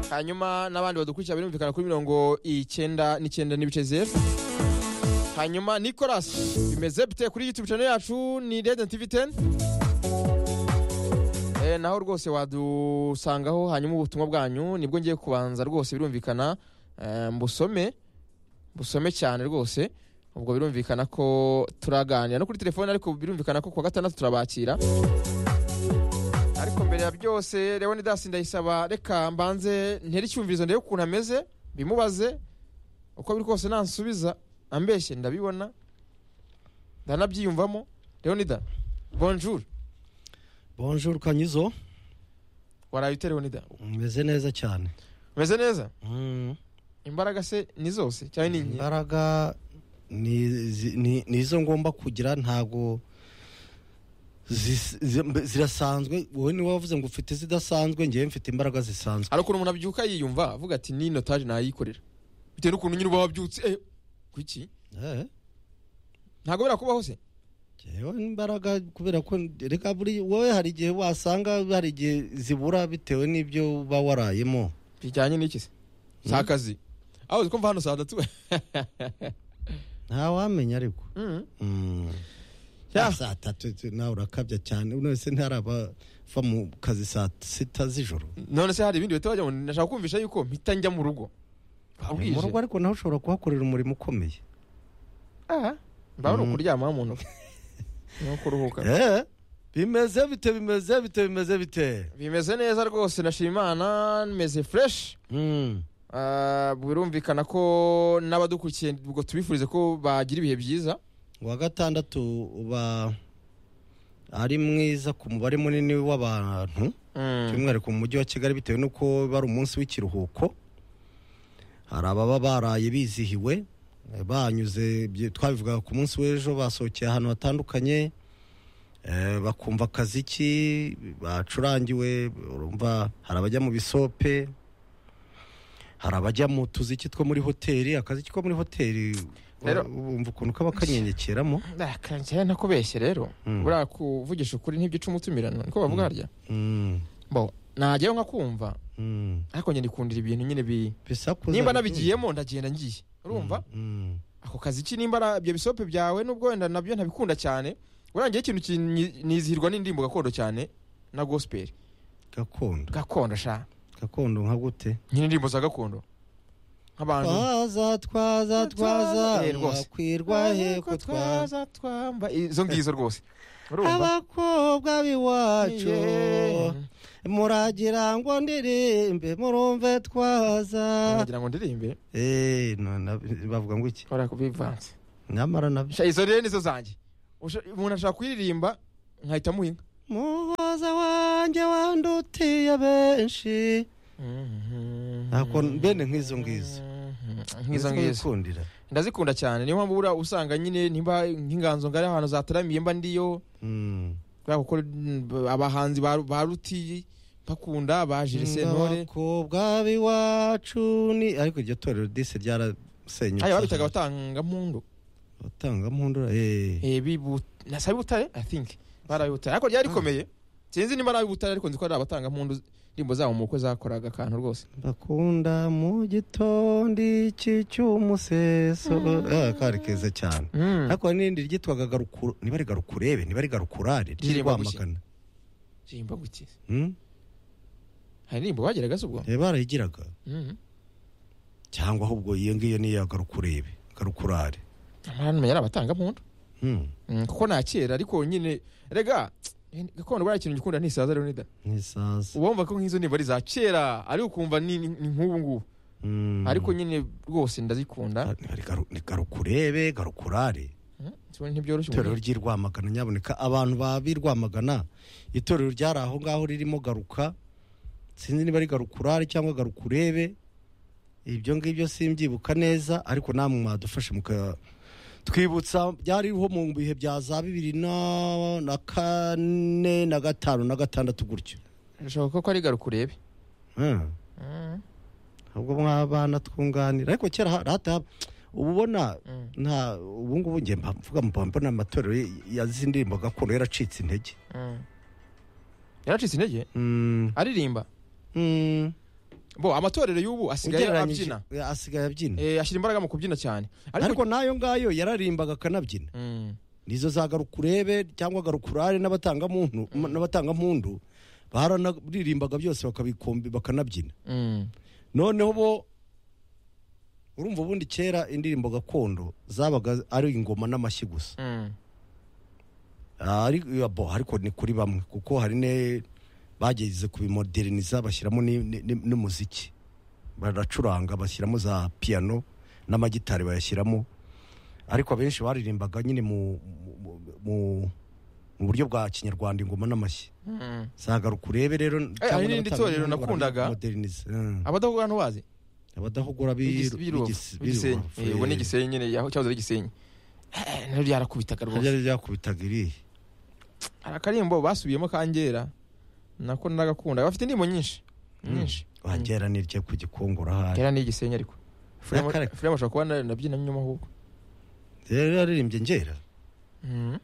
hanyuma n'abandi badukurikira birumvikana kuri mirongo icyenda n'icyenda n'ibice zeru hanyuma nicolas bimeze bite kuri youtube channel yacu ni radiant tv 10 eh, naho rwose wadusangaho hanyuma ubutumwa bwanyu nibwo ngiye kubanza rwose birumvikana eh, mbusome busome cyane rwose ubwo birumvikana ko turaganira no kuri telefone ariko birumvikana ko kuwa gatandatu turabakira ariko mbere ya byose leon dasi ndayisaba reka mbanze ntere icyumvirizo ndebe ukuntu ameze bimubaze uko biri kose nansubiza ambeshye ndabibona ndanabyiyumvamo leonida bonjour bonjour kanyuzo waraye ute leonida umeze neza cyane umeze neza Mm. imbaraga se ni zose cyangwa ni nke imbaraga ni- zi- ni ni izo ngomba kugira ntabwo zis- zi- mbe- zirasanzwe wowe niwe wavuze ngo ufite zidasanzwe ngewe mfite imbaraga zisanzwe hari ukuntu umuntu abyuka yiyumva avuga ati ni notage nayikorera bitewe n'ukuntu nyine uba wabyutse eh, kuki Eh, ntabwo bira kubaho se ngewe imbaraga kubera ko reka buri wowe hari igihe wasanga hari igihe zibura bitewe n'ibyo uba warayemo bijyanye n'iki se si akazi aho uzi ko mva hano saa tatu ntawamenya ariko Mm. Mm. Ya. saa tatu tu- nawe urakabya cyane uno wese ntarabava mu kazi saa sita z'ijoro none se hari ibindi bihita wajya ngo ndashaka kumvisha yuko mpita njya mu rugo Babwije. mu rugo ariko nawe ushobora kuhakorera umurimo ukomeye Ah, mba ari Mm. ukuryama mu ntoki ni ukuruhuka Eh, bimeze bite bimeze bite bimeze bite bimeze neza rwose ndashima imana meze fureshi Mm. birumvikana ko n'abadukurikiye ubwo tubifurize ko bagira ibihe byiza uwa gatandatu uba ari mwiza ku mubare munini w'abantu Mm. by'umwihariko mu mujyi wa kigali bitewe n'uko bari umunsi w'ikiruhuko hari ababa baraye bizihiwe eh, banyuze bye- twabivugaga ku munsi w'ejo basohokeye ahantu hatandukanye eh, bakumva akaziki bacurangiwe urumva hari abajya mu bisope hari abajya mu tuziki two muri hoteli akaziki ko muri hoteli Rero- wumva ukuntu kaba kanyenyekeramo Ah, kanjye ntakubeshye rero Mm. buriya kuvugisha ukuri ntibyo uca umutumirano niko bavuga harya Mm, bo najyayo nka kumva mm. ariko njye ndikundira ibintu nyine bi bisakuza nimba bikunze. nabigiyemo ndagenda ngiye urumva Mm, ako kazi ki nimba ara- ibyo bisope byawe nubwo wenda nabyo ntabikunda cyane urangiye ikintu ki- ni- nizihirwa n'indirimbo gakondo cyane na gospel gakondo gakondo sha gakondo nka gute nyine indirimbo za gakondo nk'abantu twaza twaza twaza Eh, rwose. mwakwirwa he ko twaza twaza twamba izo ngizo rwose urumva abakobwa b'iwacu Yeah. muragira ngo ndirimbe murumve twaza ngira ngo ndirimbe Eh, no, na- bavuga ngo iki hora kubivanze nyamara nabyo Sha, izo rero nizo zanjye Usha- umuntu ashaka kuririmba nkahita muhinga muhoza wanjye wandutiye benshi ntabwo bene nk'izo ngizo nk'izo ngizo wikundira ndazikunda cyane niyo mpamvu buriya usanga nyine nimba nk'inganzo ngari ahantu zataramiye mba ndiyo Mm. kubera kuko mm, abahanzi ba ba ruti bakunda ba Jules Sentore abakobwa b'iwacu ni ariko iryo torero dise ryarasenyutse haya babitaga abatangampundu batangampundura eh. Eh, bibu- nasa butare i think baraye butare ariko ryari rikomeye sinzi nimba ari butare ariko nzi ko ari abatangampundu indirimbo zabo mu bukwe zakoraga akantu rwose bakunda mu gitondo iki cy'umuseso Ah, kari keza cyane Mm. ariko hari n'irindi ryitwaga garukuru niba ari garukurebe niba ari garukurare Riririmba gutya. ryirwamagana Ndirimbo gukiza Hmm? hari indirimbo bageraga z'ubwo Eh, barayigiraga Mhm. cyangwa ahubwo iyo ngiyo niya garukurebe garukurare amara numenya ari abatangampundu Hmm. Mm, kuko nta kera ariko nyine rega gakondo buriya ikintu gikunda ntisaza leonida n'isaza uba wumva ko nk'izo ndirimbo ari iza kera ari ukumva ni ni- ni nk'ubu ngubu Hmm. ariko nyine rwose ndazikunda Ah, niba ari garu- ni garukurebe garukurare Mm, sibona ntibyoroshye itorero ry'i rwamagana nyaboneka abantu b'ab'i rwamagana itorero ryari aho ngaho ririmo garuka sinzi niba ari garukurare cyangwa garukurebe ibyo ngibyo simbyibuka neza ariko namwe mwadufashe muka twibutsa byariho mu bihe bya za bibiri na na kane na gatanu na gatandatu gutyo bishoboka ko ari garukurebe Hmm. Mm, ahubwo mwabana twunganira ariko kera ha- hata uba ubona Mm. nta ubu ngubu njye mba mvuga mba mbona amatorero ya zindi ndirimbo gakondo yaracitse intege mm. yaracitse intege Mm, aririmba mm, bo amatorero y'ubu asigaye ugereranyije abyina eh, asigaye abyina Eh, ashyira imbaraga mu kubyina cyane ariko nayo ngayo yararimbaga akanabyina Mm. nizo za garukurebe cyangwa garukurare n'abatangamuntu n'abatangampundu baranarimbaga byose bakabikombe bakanabyina Mm. noneho bo urumva ubundi kera indirimbo gakondo zabaga ari ingoma n'amashyi gusa Mm. Ah, ari- ya, bo, ariko ni kuri bamwe kuko hari ne bageze kubimoderniza bashyiramo ni- ni- ni- n'umuziki baracuranga bashyiramo za piano n'amagitari bayashyiramo ariko abenshi baririmbaga nyine mu, mu, mu, mu buryo bwa kinyarwanda ingoma n'amashyi Mm. zagaruka urebe rero Eh, hari cyangwa n'irindi n'abatanga torero inkunga nakundaga. bararimodernize, eh. abadahugura hano bazi abadahugura Igis- Biruba. Igisenyi. Eh, ubu ni b'igisenyi igisenyi nyine yaho cyahoze ari igisenyi Eh, naryo ryarakubitaga rwose byari byakubitaga iriya hari akarimbo basubiyemo kangera nako nagakunda bafite indirimbo nyinshi nyinshi wagera n'iryo ku gikongoro ahari kera ni igisenyi ariko Frema Yakare- Frema ashobora kuba na- nabyinamo inyuma ahubwo rero yaririmbye ngera Mm.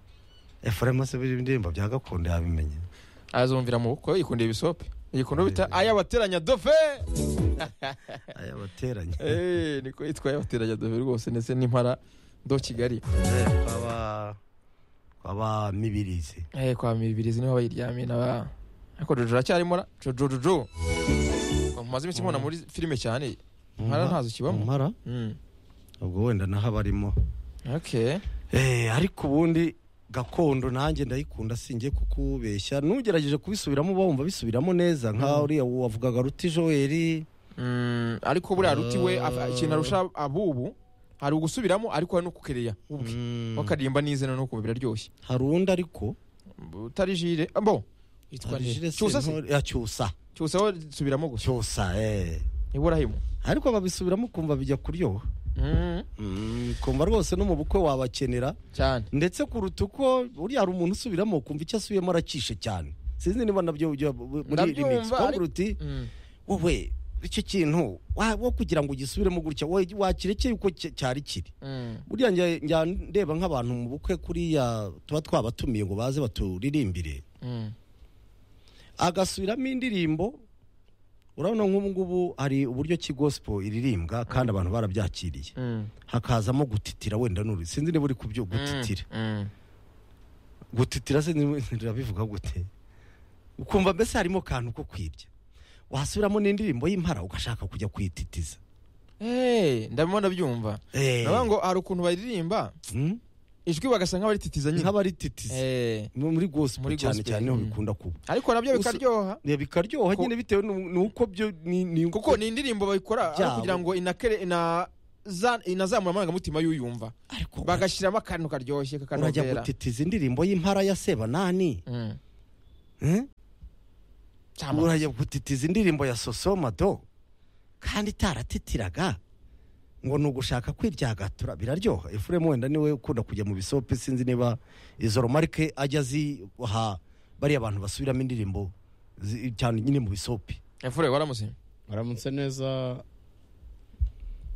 efuremu se biriya indirimbo bya gakondo yabimenye azumvira mu bukwe yikundiye ibisope yikunda bita Eh. ayabateranya dofe ayabateranye Eh, niko yitwa ayabateranya dofe rwose ndetse n'impara do kigali kwaba kwaba mibirizi Eh, kwa mibirizi niho bayiryamiye naba ariko jojo aracyarimo ra- jojo jojo mumaze iminsi mubona muri filime cyane Impara ntazo kibamo. impara Mm. ubwo wenda naho aba arimo okay Eh, ariko ubundi gakondo nanjye ndayikunda singiye kukubeshya n'ugerageje kubisubiramo uba wumva bisubiramo neza nka uriya wavugaga ruti joel Mm, ariko buriya ruti we afa- ikintu arusha abubu hari ugusubiramo ariko hari no kukereya ubwe bakaririmba n'izina no kumva biraryoshye hari undi ariko utari jire bo yitwa Hari nde? Jules cyusa se Sentore- ya, cyusa cyusa we subiramo gusa cyusa eh. iburahimo ariko babisubiramo ukumva bijya kuryoha Mm, Mm, kumva rwose no mu bukwe wabakenera cyane ndetse kuruta uko uriya hari umuntu usubiramo kumva icyo asubiyemo aracishe cyane sinzi niba nabyo ujya bu- muri Ndabyumva, remix kumbura ariko- uti Mm, wowe icyo kintu wa- wo kugira ngo ugisubiremo gutya wowe wakirekeye uko cy- cyari kiri mm, buriya njya- njya ndeba nk'abantu mu bukwe kuriya tuba twabatumiye ngo baze baturirimbire mm, agasubiramo indirimbo urabona nk'ubu ngubu hari uburyo ki gospel iririmbwa kandi abantu barabyakiriye mm, hakazamo gutitira wenda nuri sinzi niba uri kubyo gutitira mm, gutitira se birabivuga gute ukumva mbese harimo akantu ko kwibya wasubiramo n'indirimbo y'impara ugashaka kujya kwititiza mm. Eh, ndabimo ndabyumva Eh, navuga ngo hari ukuntu baririmba mm, ijwi bagasa nk'abarititiza nyine nk'abarititiza Eh, muri gospel Muri cyane gospel, cyane niho mm. bikunda kuba ariko nabyo Usa- bikaryoha Ya, bikaryoha Ko- nyine bitewe nu- nuko byo ni- ni- kuko ni indirimbo bayikora ari Byabo. kugira ngo inakere ina za- inazamura amarangamutima y'uyumva ariko bagashyiramo akantu karyoshye urajya kakanovera gutitiza indirimbo y'impara ya sebanani Mm. eh? Cyama. urajya gutitiza indirimbo ya sosomado kandi itaratitiraga ngo ni ugushaka kwiryagatura biraryoha efuremu wenda niwe ukunda kujya mu bisope sinzi niba izo romarike ajya aziha bariya bantu basubiramo indirimbo zi- cyane nyine mu bisope Efure waramutse waramutse neza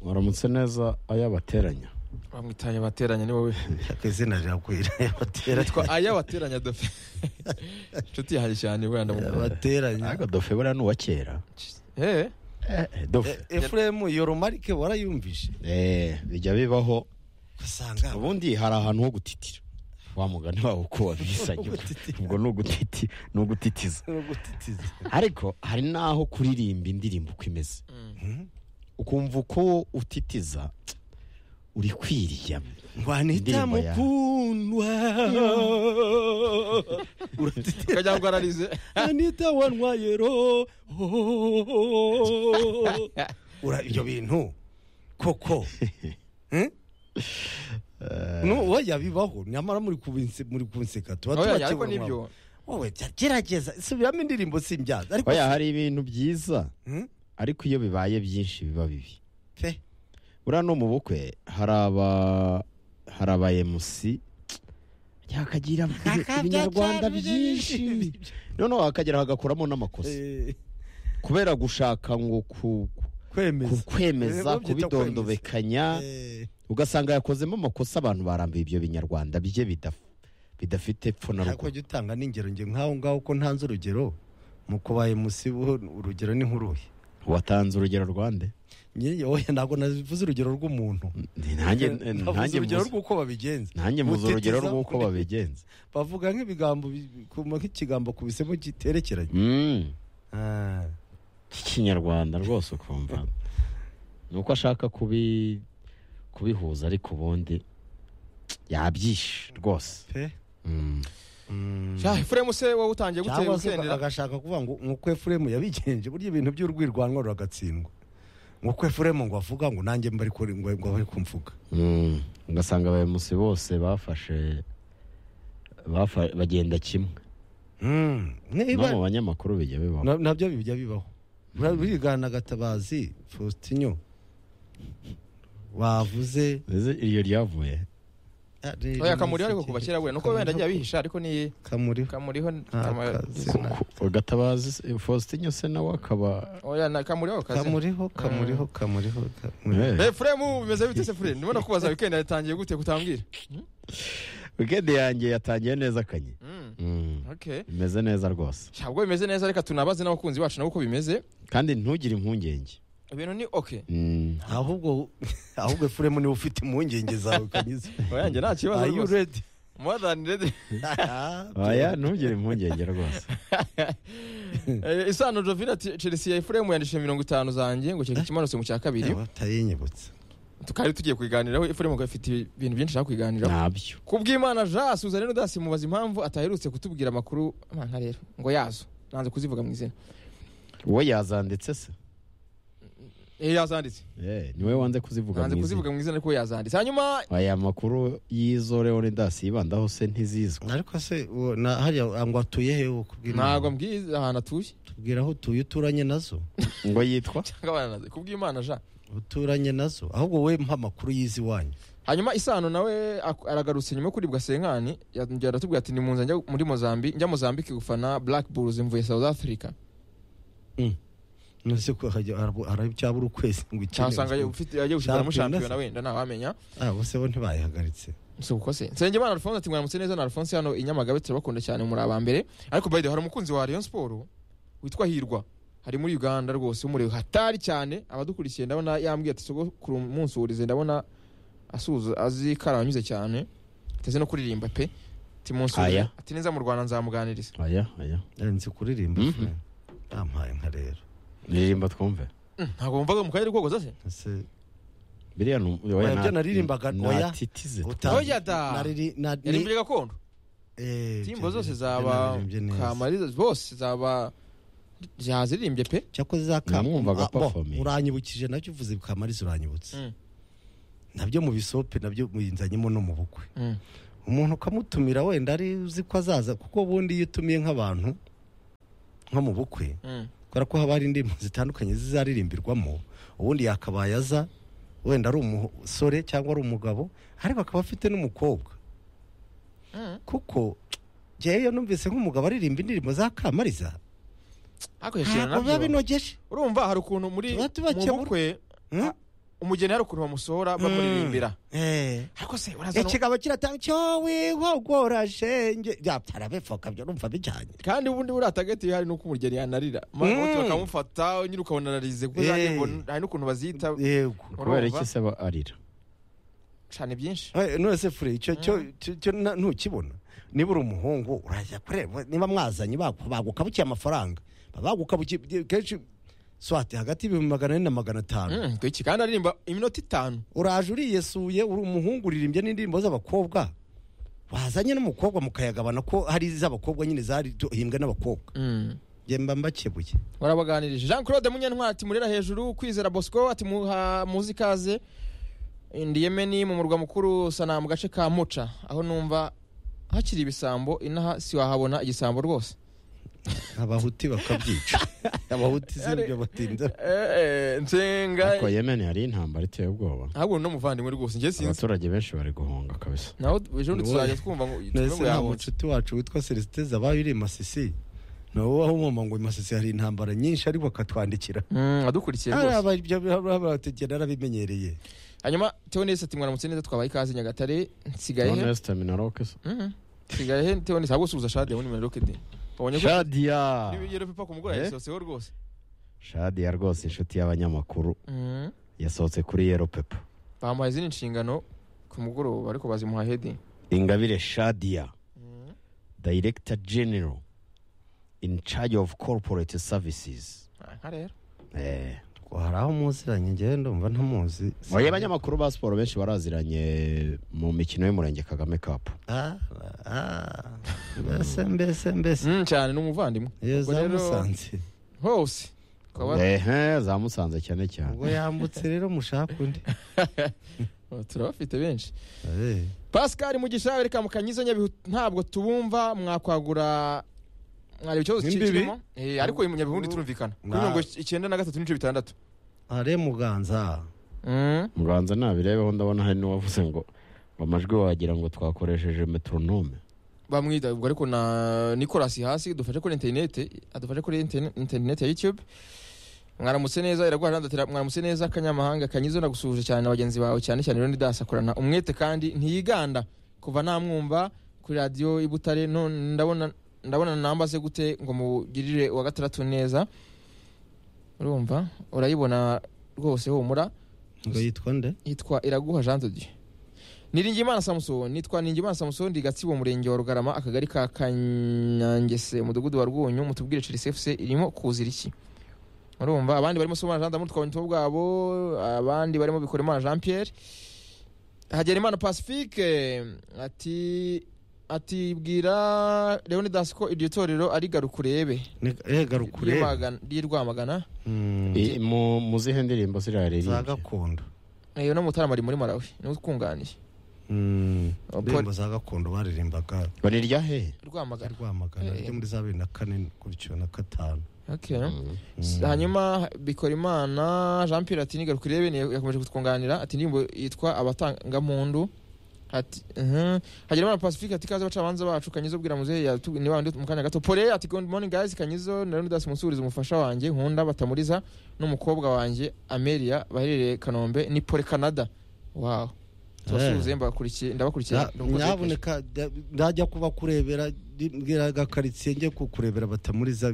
waramutse neza ayabateranya bamwitanye bateranya ni wowe Yaka izina rirakwira yabateranya yitwa aya bateranya dofe inshuti yahaye cyane burya ndamukunda yabateranya ariko dofe buriya ni uwa kera eh Eh, eh, dofe efuremu iyo romarike warayumvise Eh, bijya bibaho ugasanga ubundi hari ahantu ho gutitira wa mugani wawe uko wabisanye Gutitira. ubwo ni ugutiti ni ugutitiza ni ugutitiza ariko hari n'aho kuririmba indirimbo uko imeze ukumva uko utitiza uri kwiriyama wanita Indirimbo ya- mukundwa uratitira ukagira ngo ararize anita wanwayero ura ibyo bintu koko Hmm? no oya bibaho nyamara muri kubinse muri kunseka tuba oya tubakebura ariko umwabo. nibyo wowe jya gerageza subiramo indirimbo simbyaza ariko oya hari ibintu byiza Hmm? ariko iyo bibaye byinshi biba bibi pe buriya no mu bukwe hari aba hari aba emusi akagira ibinyarwanda byinshi noneho akagera hagakoramo n'amakosa Eh, kubera gushaka ngo ku- ku- kwemeza Eh, kwemeza babyita kubidondobekanya Eh, ugasanga yakozemo amakosa abantu barambiye ibyo binyarwanda bye bidaf- bidafite epfo na ariko ruguru jya utanga n'ingero nge nk'aho ngaho ko ntanze urugero mu kubaye musibo urugero ni nk'uruhe watanze urugero rwande Njye- oya ntabwo navuze urugero rw'umuntu nanjye navuze nanjye urugero muzi- rw'uko babigenza nanjye muzi urugero Mutitiza rw'uko undi. babigenza bavuga nk'ibigambo bi- kuma nk'ikigambo ku bisemo giterekeranye Mm. Ah, k'ikinyarwanda rwose ukumva ni uko ashaka kubi kubihuza ariko ubundi yabyishe rwose pe Mm. Mm. sha efuremu se wowe utangiye gutera cyangwa se gutendera agashaka kuvuga ngo nk'uko efuremu yabigenje burya ibintu by'urwirwanwa ruragatsindwa nk'uko efuremu ngo avuga ngo nanjye mba ariko ngo ngo bari kumvuga Mm. ugasanga abayobozi bose bafashe bafa- bagenda kimwe Mm. no Niba- mu banyamakuru bijya bibaho Na- nabyo bijya bibaho burigana gatabazi faustinyo wavuze Ese iryo ryavuye oya kamuriho ariko kuva kera we nuko wenda agiye abihisha ariko ni kamuriho kamuriho Nta kama- kazi. kama- gatabazi se- faustin se nawe akaba oya na- kamuriho kazi kamuriho kamuriho kamuriho kamuriho Eh. efuremu bimeze bite se furemu ndimo kubaza wikendi yatangiye gute kutambwira weekend yanjye yatangiye neza kanye Mm, Mm. okay bimeze neza rwose ntabwo bimeze neza reka tunabaze n'abakunzi bacu nabo uko bimeze kandi ntugire impungenge ibintu ni okay Mm. ahubwo ahubwo efuremu niwe ufite impungenge zawe kanyuze oyanjye nta kibazo are you rwose ready more than ready oya ntugire impungenge rwose Eh, isano jovina ati chelsea ya efuremu yandishije mirongo itanu zanjye ngo cyeka ikimanutse mu cya kabiri batayinyibutse tukaba tugiye kubiganiraho efuremu afite ibintu byinshi ashaka kubiganiraho ntabyo kubw'imana jean suzanne n'udasi mubaza impamvu ataherutse kutubwira amakuru nka rero ngo yazo nanze kuzivuga mu izina we yazanditse se Eh, yazanditse Eh, niwe wanze kuzivuga nanze mu izina kuzivuga mu izina ariko yazanditse hanyuma aya makuru y'izo leonidas yibandaho se ntizizwi ariko se uwo- na- hariya ngo atuye he uwo kubwira ntabwo mbwiza ahantu atuye tubwira aho utuye uturanye nazo ngo yitwa cyangwa baranaze kubw'imana jean uturanye nazo ahubwo we mpa amakuru y'izi wanyu hanyuma isano nawe ak- aragarutse nyuma yo kuribwa senkani yongera aratubwira ati nimunze njya muri mozambi njya mozambike gufana black bulls mvuye south africa nose ko hajya- arabu- aracyabura ukwezi ngo ikeneye cyasanga ufite yagiye gushikana mu Champions. shampiyona wenda ntawamenya ah bose bo ntibayihagaritse si uko se nsengimana alphonse ati mwaramutse neza na alphonse hano i nyamagabe turabakunda cyane muri aba mbere ariko by the way, hari umukunzi wa rayon siporo witwa hirwa hari muri uganda rwose umureba hatari cyane abadukurikiye ndabona yambwiye ati sogokuru umunsi wurize ndabona asuhuza azi kari anyuze cyane ateze no kuririmba pe ati munsi wurize." Aya. ati neza mu rwanda nzamuganiriza aya aya Eh, nzi kuririmba Mhm. fure. bampaye nka rero ririmba twumve Mm, ntabwo wumvaga mu kanya rwogoza se Ese biriya ni Oya, ibyo naririmbaga, oya. titize utazi- Oya da! nariri- na- ni- yarimbye gakondo eh, timbo zose naririmbye zaba neza. kamariza zose zaba zazirimbye pe cyakoze za Kam- Namwumvaga Ah, bo, performing. uranyibukije nabyo uvuze kamariza uranyibutse Mm. nabyo mu bisope nabyo muyinzanyemo no mu bukwe Mm. umuntu ukamutumira wenda ari uzi ko azaza kuko ubundi iyo utumiye nk'abantu nko mu bukwe Mm. kubera ko haba hari indirimbo zitandukanye zizaririmbirwamo ubundi yakabaye aza wenda ari umusore cyangwa ari umugabo ariko akaba afite n'umukobwa Mm. kuko njyewe iyo numvise nk'umugabo aririmba indirimbo za kamariza ariko yashirana ntabwo biba nabyo binogeje urumva hari ukuntu muri Tuba tubakebura. mu bukwe Hmm? umugeni hari ukuntu bamusohora bamuriririmbira Eh. ariko se uraza no- ikigabo kiratanga cyo wihogorashenge byabyara bifoka byo numva bijyanye kandi ubundi buriya atagatiwe hari n'uko umugeni yanarira maramoti Mm. bakamufata nyine ukabona ararize kuko za Eh. ndirimbo n- hari n'ukuntu bazita yego kubera urumva iki se aba arira cyane byinshi Eh, none se fure icyo cyo cyo- cyo na- ntukibona niba uri umuhungu urajya kureba niba mwazanye bagu- bagukabukiye amafaranga bagukabukiye kenshi swate hagati y'ibihumbi magana ane na magana atanu Mm, iki kandi aririmba iminota itanu uraje uriyesuye uri umuhungu uririmbye n'indirimbo z'abakobwa wazanye n'umukobwa mukayagabana ko hari iz'abakobwa nyine zarihimbwe n'abakobwa Mm. njye mba mbakebuye warabaganirije jean claude munyantwari ati murera hejuru kwizera bosco ati muha muzi ikaze indiyeme ni mu murwa mukuru sana mu gace ka muca aho numva hakiri ibisambo inaha siwahabona igisambo rwose abahuti bakabyica abahuti z'ibyo batinda Eh, eh, nsenga ariko yemen hari intambara iteye ubwoba ahubwo ni umuvandimwe rwose njye sinzi abaturage benshi bari guhunga kabisa nawe ejo bundi Wowe. tuzajya twumva ngo tuvuge nese ngo nta yabonye mucuti wacu witwa celestin zabaye uri i masisi ni wowe aho umwuma ngo i masisi hari intambara nyinshi ariko akatwandikira Mm, adukurikiye rwose Aba- ibyo abategera narabimenyereye hanyuma teonese ati mwaramutse neza twabaye ikaze nyagatare nsigaye he honest terminaroke Mhm. nsigaye he teonese ahubwo subuza shadi yawe ni muri roketi wabonye ko shadia n'ibigero pipa ku mugoroba Eh? yasohoseho rwose shadiya rwose inshuti y'abanyamakuru Mhm. yasohotse kuri yero pepo bamuhaye izindi nshingano ku mugoroba ariko bazimuha hedi ingabire shadiya director general in charge of corporate services nka rero eh hari aho muziranye njyewe ndumva ntamuzi oya abanyamakuru ba siporo benshi baraziranye mu mikino y'umurenge kagame cup Ah, ah, mbese mbese mbese Mm, cyane ni umuvandimwe iyo Ubwo za rero- musanze hose Ukaba- ehe za musanze cyane cyane ubwo yambutse rero mushaka undi turabafite benshi Eh, pascal mugisha wereka mu kanyizo nyabihu ntabwo tubumva mwakwagura mwari ikibazo ki- Imbibi? kirimo Eh, ariko uyu munyabihundi turumvikana kuri Nah. mirongo icyenda na gatatu n'ibice bitandatu are muganza Mm. muganza nabirebeho ndabona hari n'uwavuze ngo ngo amajwi wagira ngo twakoresheje metronome bamwita ubwo ariko na nicolas hasi dufashe kuri interinete adufashe kuri interne- interinete ya youtube mwaramutse neza iraguha nandatira mwaramutse neza kanyamahanga kanyizo nagusuhuje cyane na bagenzi bawe cyane cyane rero ndasakurana umwete kandi ntiyiganda kuva namwumva kuri radiyo i Butare no ndabona ndabona nambaze gute ngo mugirire wa gatandatu neza urumva urayibona rwose humura ngo yitwa nde yitwa iraguha jean de dieu niringiyimana samusoni nitwa niringiyimana samusoni ndi gatsibo murenge wa rugarama akagari ka kanyangese umudugudu wa rwunyu mutubwire chelsea fc irimo kuzira iki urumva abandi barimo somana jean d'amour twabonye bwabo abandi barimo bikoremana jean pierre hagerimana pacifique ati ati bwira leonidas ko iryo torero ari garukurebe egarukure ry'i rwamagana I- mu- mu zihe ndirimbo za ziraririmba gakondo Eh, no mutarama ari muri malawi niwe utwunganiye Mm, Oh, indirimbo za gakondo baririmbaga barirya he rwamagana rwamagana Eh. ryo muri za bibiri na kane gutyo na gatanu okay. Mm. S- hanyuma bikorimana jean pierre ati nigaruka urebe ni- yakomeje kutwunganira ati indirimbo yitwa abatangampundu ati uh hagerimana pacifique ati kaze abacamanza bacu kanyizo ubwira muzehe yatubwi- ni bande mu kanya gato pole ati good morning guys kanyizo na leonidas musubiriza umufasha wanjye nkunda batamuriza n'umukobwa wanjye amelia baherereye kanombe ni pole canada wow tubasuhuze mbakurikiye ndabakurikiye ndabakurikiye. nyaboneka nda- ndajya kuba kurebera mbwira agakaritsiye njye kukurebera batamuriza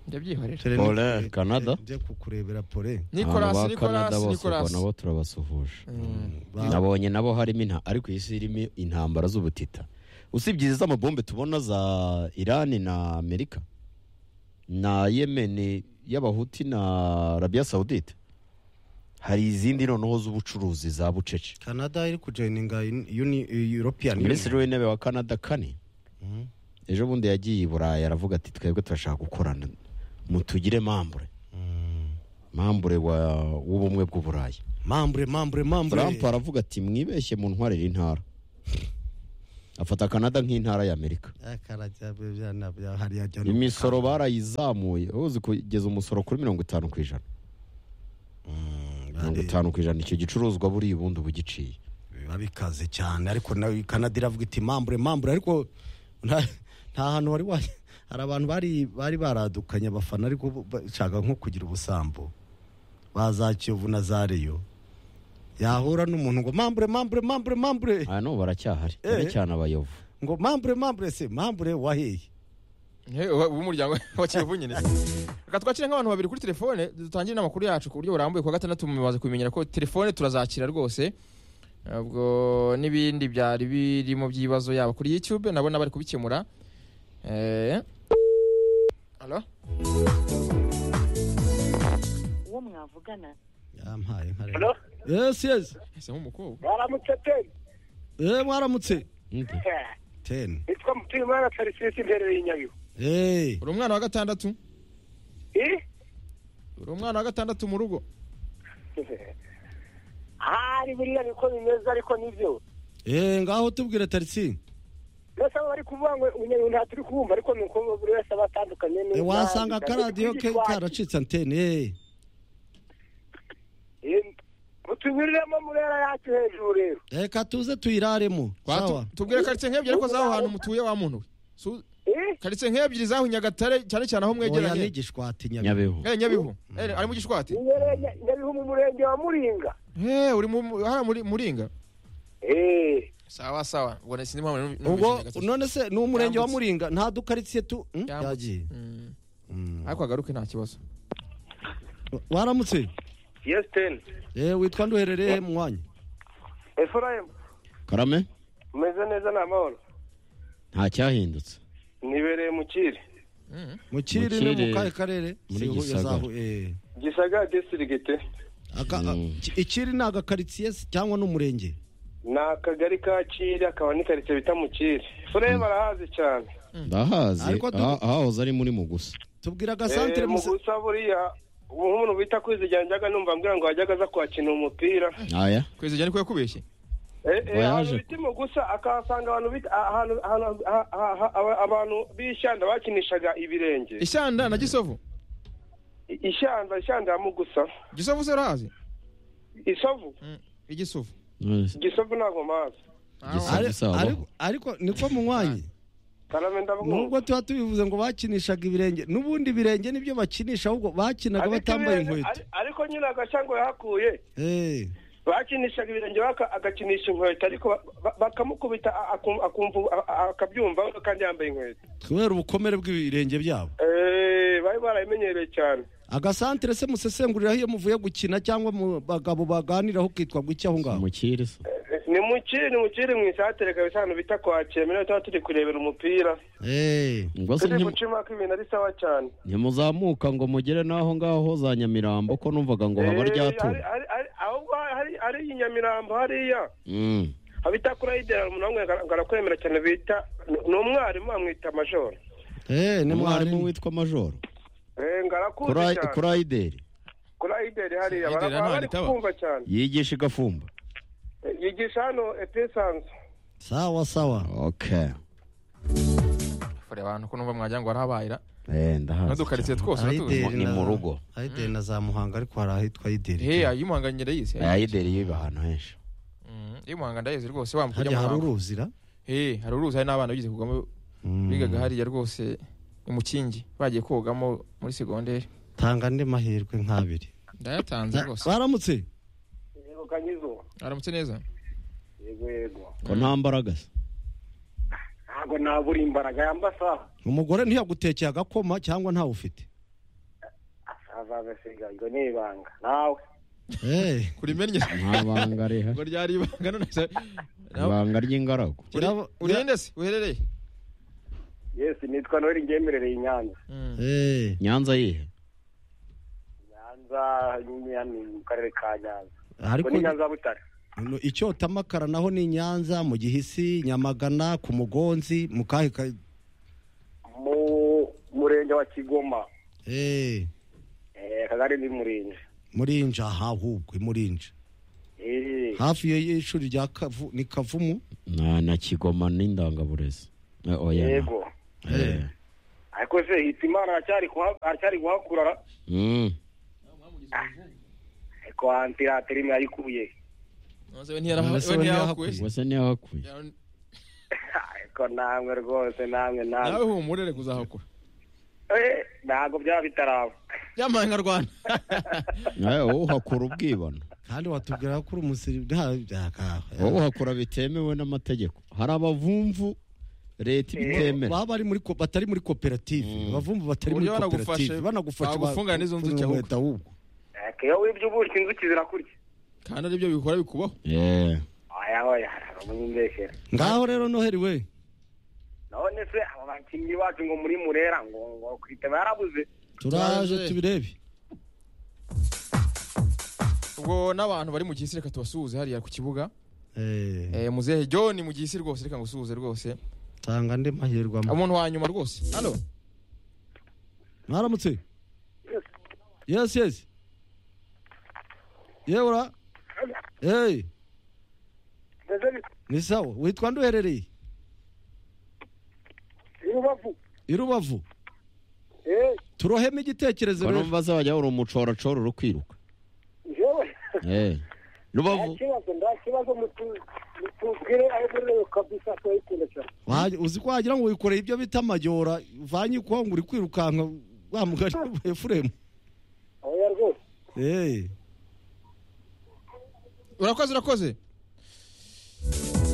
ndabyihorera Tere- Pole, eh, Canada. eh, njye kukurebera pole nicolas Abantu ba nicolas Canada bose ubwo nicolas nabo turabasuhuje Mm. Ba- nabonye nabo harimo inta ariko iyi si irimo intambara z'ubutita usibye izi z'amabombe tubona za irani na amerika na yemeni y'abahuti na arabiya sawudite hari izindi noneho z'ubucuruzi za bucece canada iri kujoyininga uni- european minisitiri Union. w'intebe wa canada kane Mm. ejo bundi yagiye i burayi aravuga ati twebwe turashaka gukorana mutugire mambure Mm. mambure wa- w'ubumwe bw'uburayi mambure mambure mambure Trump aravuga ati mwibeshye mu ntwarire intara afata Canada nk'intara y'Amerika Eh, karajya be- byana- bya- hariya ajya no- imisoro barayizamuye ubu uzi kugeza umusoro kuri mirongo itanu ku ijana Mm, mirongo bari- itanu ku ijana icyo gicuruzwa buriya ubundi uba ugiciye biba bikaze cyane ariko nawe kanada iravuga iti mambure mambure ariko nta nta hantu wari wa hari abantu bari bari baradukanye abafana ariko bo- bashaka nko kugira ubusambo ba za kiyovu na za reyo yahura n'umuntu ngo mambure mambure mambure mambure aya n'ubu baracyahari Eh. cyane cyane abayovu ngo mambure mambure se mambure wahehe Eh, wa- w'umuryango wa kiyovu nyine reka twakire nk'abantu babiri kuri telefone dutangire n'amakuru yacu ku buryo burambuye kuwa gatandatu mumaze kubimenyera ko telefone turazakira rwose ubwo n'ibindi byari birimo by'ibibazo yaba kuri youtube nabona bari kubikemura Eh, Alo? uwo mwavugana yampaye nka rero Hello? yesi yesi ese nk'umukobwa baramutse teni eee mwaramutse Nde? teni nitwa mutuyimana felicite mbereye inyabihu eee uri umwana wa gatandatu Eh? uri umwana wa gatandatu mu rugo hari biriya niko bimeze ariko nibyo eee ngaho tubwire tariki mbese abo bari kuvuga ngo inyabihu nta turi kubumva ariko ni uko buri wese aba atandukanye Eh, neza wasanga akaradiyo ke karacitse antene eee mutubiriremo muri era yacu hejuru rero reka tuze tuyiraremo Kwa- tu- sawa tubwire karitsiye nk'ebyiri ariko z'aho hantu mutuye wa muntu we Su- Eh? karitsiye nk'ebyiri z'aho i nyagatare cyane cyane aho oya mwegeranye n'igishwati nyabihu nyabihu Eh, nyabihu Eh, ari mu gishwati Inyere- Nya- nyabihu mu murenge wa muringa Eh, uri mu mu- hariya muri muringa Eh. sawa sawa ubwo sinzi impamvu numvise ubwo Nyagatare. none se ni umurenge wa Yambutse. muringa nta dukaritsiye tu Hmm, Yambutse. yagiye Mm. Mm. ariko agaruke nta kibazo waramutse yesi teni Eh, witwa nduherereye mu mwanya efurayemu karame umeze neza ni amahoro nta cyahindutse nibereye mu kiri mu kiri no Mu mu Kiriri, kahe karere muri Si Huye za Gisagara. Huye, eh. gisagara disitirigiti Aka- Mm. a- ki- ikiri ni agakaritsiye se cyangwa ni umurenge ni akagari ka kiri akaba n'ikarito bita mu kiri efurayemu arahazi cyane ndahazi Ariko tu- aha- ahahoze ari muri mugusa tubwira Eh, agasantere mu musa gusa buriya umuntu bita kwizigera njyaga numva ambwira ngo yajyaga aza kuhakina umupira aya kwezi jya niko yakubeshye Eh, eh, ahantu Voyage. bita mu gusa akahasanga abantu bita ahantu- ahantu- aha- aha- aha- aba- abantu b'ishyanda bakinishaga ibirenge ishyanda na gisovu I- ishyanda ishyanda ya mugusa gisovu se urahazi isovu Mm, igisovu gisovu ntabwo mazi Gisovu. Ari- Gisabo. ariko- ariko niko mu mwanya karame ndavuga nubwo tuba tubivuze ngo bakinishaga ibirenge n'ubundi ibirenge nibyo bakinisha ahubwo bakinaga batambaye inkweto ariko nyine agashango yahakuye Eh, bakinishaga ibirenge baka- agakinisha inkweto ariko ba- ba- bakamukubita a- akum- akumva a- a- akabyumva kandi yambaye inkweto kubera ubukomere bw'ibirenge byabo Eh, bari barabimenyereye cyane agasantere se musesenguriraho iyo muvuye gukina cyangwa mu bagabo baganiraho kitwa ngo iki aho ngaho umukire se ni mu kiri mu kiri mu isatere kabisa ahantu bita kwakira mbere tuba turi kurebera umupira Eh, ngo se turi ntimu- gucima ko ibintu ari sawa cyane ntimuzamuka ngo mugere n'aho ngaho za nyamirambo ko numvaga ngo haba Eh, ryatura hari- hari- hari- ahubwo hari hari iyi nyamirambo hariya Mm. abita kuri idera umuntu wamwe ngo arakwemera cyane bita ni- ni umwarimu amwita majoro eh, ni umwarimu mwarimu witwa majoro Eh, ngo arakuzi Kora- cyane korayideri kuri idera hariya Ideri bara- hano bari ntitaba. kumva cyane yigisha igafumba Eh, yigisha hano epesanzu sawa sawa okay kure abantu ko numva mwagira ngo barahabayira Eh, ndahazi n'udukaritsiye cyane. twose Ayideri uratuzi ni na- mu rugo. ayideri na za muhanga ariko hari ahitwa ayideri he ayimuhanganye ndayizi ayideri yiba ahantu henshi Mm, imuhanga ndayizi rwose wambuka ujya hariya mu hari muhanga uruzira he hari uruzi hari n'abana bigize kugamo Mm. bigaga hariya rwose imukingi bagiye kogamo muri segonderi tanga andi mahirwe nk'abiri ndayatanze rwose baramutse yego kanyizuba aramutse neza yego yego ko nta mbaraga se ntabwo nabura imbaraga yambasaha umugore ntiyagutekeye agakoma cyangwa ntawe ufite azaza asigaye ngo ni ibanga nawe Eh, kuri mennye nta banga ngo rihari ryari ibanga none se nawe- ibanga ry'ingaragu Irabo- urinde se uherereye yesi nitwa noheli ngemerereye i nyanza Mm. eh, nyanza yihe nyanza nyine ni mu karere ka nyanza ariko ngo ni nyanza butare no- icyota makara naho ni nyanza mu gihisi nyamagana ku mugonzi mu kahe ka mu murenge wa kigoma eh, eh, akagari ni murinzi murinja ahubwo i murinja Eh, hafi y- y'ishuri rya Kavu- ni kavumu na na kigoma n'indangaburezi Eh, oya na. yego Eh. ariko se hitimana aracyari kuha- aracyari guhakura Mm. ariko hanze iratera imwe yayikuye Nonese we ntiyaraha- Nonese we we ntiyarahakuye se? wese niyo hakuye ariko namwe rwose namwe nawe namwe humurere kuzahakura Eh, ntabwo byaba bitaraba byamanga rwanda nawe wowe uhakura ubwibone kandi watubwira ko uri umusirimu wowe uhakura bitemewe n'amategeko hari abavumvu leta ibitemera baba bari muri ko- batari muri koperative abavumvu batari muri Uburyo koperative banagufashe- banagufashe bagufungana n'izo nzuki bakuvura ahubwo. inkweto ahubwo ariko iyo wibye ubuki inzuki zirakurya kandi aribyo bikora bikubaho Eh. oya oya muyimbeshyera ngaho rero noheri we none se abo bakinnyi bacu ngo muri murera ngo ngo kwitaba yarabuze turaje Turaje. tubirebe ubwo n'abantu bari mu gihisi reka tubasuhuze hariya ku kibuga Eh, Eh, muzehe john mu gihisi rwose reka ngusuhuze rwose tanga andi mahirwe amwe. umuntu wa nyuma rwose hano mwaramutse yes yes yewura hey ni sawa witwa nduherereye rubavu i rubavu turohemo igitekerezo ko rero numva se wajya uri umucoracoro uri kwiruka yewe Eh. nta rubavu kibazo nta kibazo mutu- mutubwire aho murerewe kabisa turayikunda cyane Waj- uzi ko wagira ngo wikoreye ibyo bita amajyora uvanye ikuwa ngo uri kwirukanka wa mugari wa efuremu oya rwose Eh, urakoze urakoze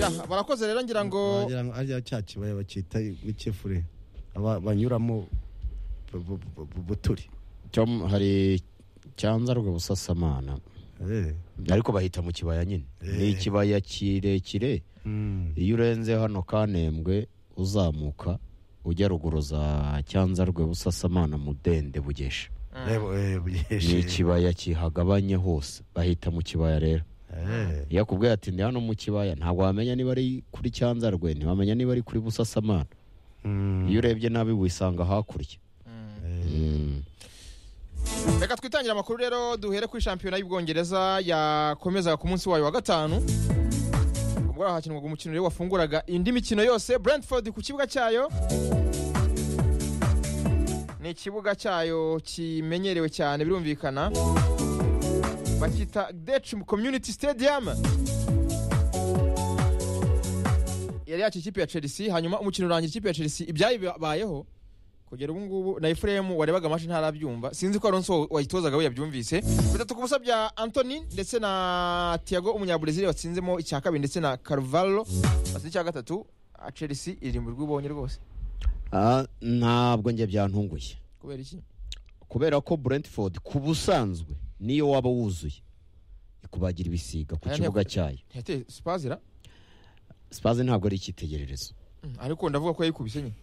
Ya, barakoze rero ngira ngo wagira ngo ariya cya kibaya bacyita icyefure aba- banyuramo bu- bu- bu- bu- buturi cyo m- hari cyanza busasamana Eh, ariko bahita mu kibaya nyine ni Eh. ikibaya kirekire mm, iyo urenze hano kanembwe uzamuka ujya ruguru za cyanzarwe busasamana mudende bugesha reba, eh, ni bugeshe. ikibaya kihagabanye hose bahita mu kibaya rero Eh, iyo akubwiye ati ndi hano mu kibaya ntabwo wamenya niba ari kuri cyanzarwe ntiwamenya niba ari kuri busasamana mm, iyo urebye nabi wisanga hakurya eh, Mm. reka twitangire amakuru rero duhere kuri shampiyona y'ubwongereza yakomezaga ku munsi wayo wa gatanu ubwo hakinwaga umukino rero wafunguraga indi mikino yose brentford ku kibuga cyayo ni ikibuga cyayo kimenyerewe cyane birumvikana bakita dech community stadium yari yakira ikipe ya chelsea hanyuma umukino urangira ikipe ya chelsea ibyayibayeho kugera ubu ngubu na efuremu warebaga amashi ntarabyumva sinzi ko aronso wayitozaga we yabyumvise bitatu ku busa bya antoni ndetse na tiago umunyaburezili watsinzemo icya kabiri ndetse na carvalho batsinze icya gatatu Ah, chelsea irimbi rw'ubonye rwose Ah, ntabwo njye byantunguye kubera iki kubera ko brentford ku busanzwe niyo waba wuzuye ikubagira ibisiga ku Aya kibuga ntiyak- cyayo ntiyateye spazira spaze ntabwo ari icyitegererezo Mm, ariko ndavuga ko yayikubise nyine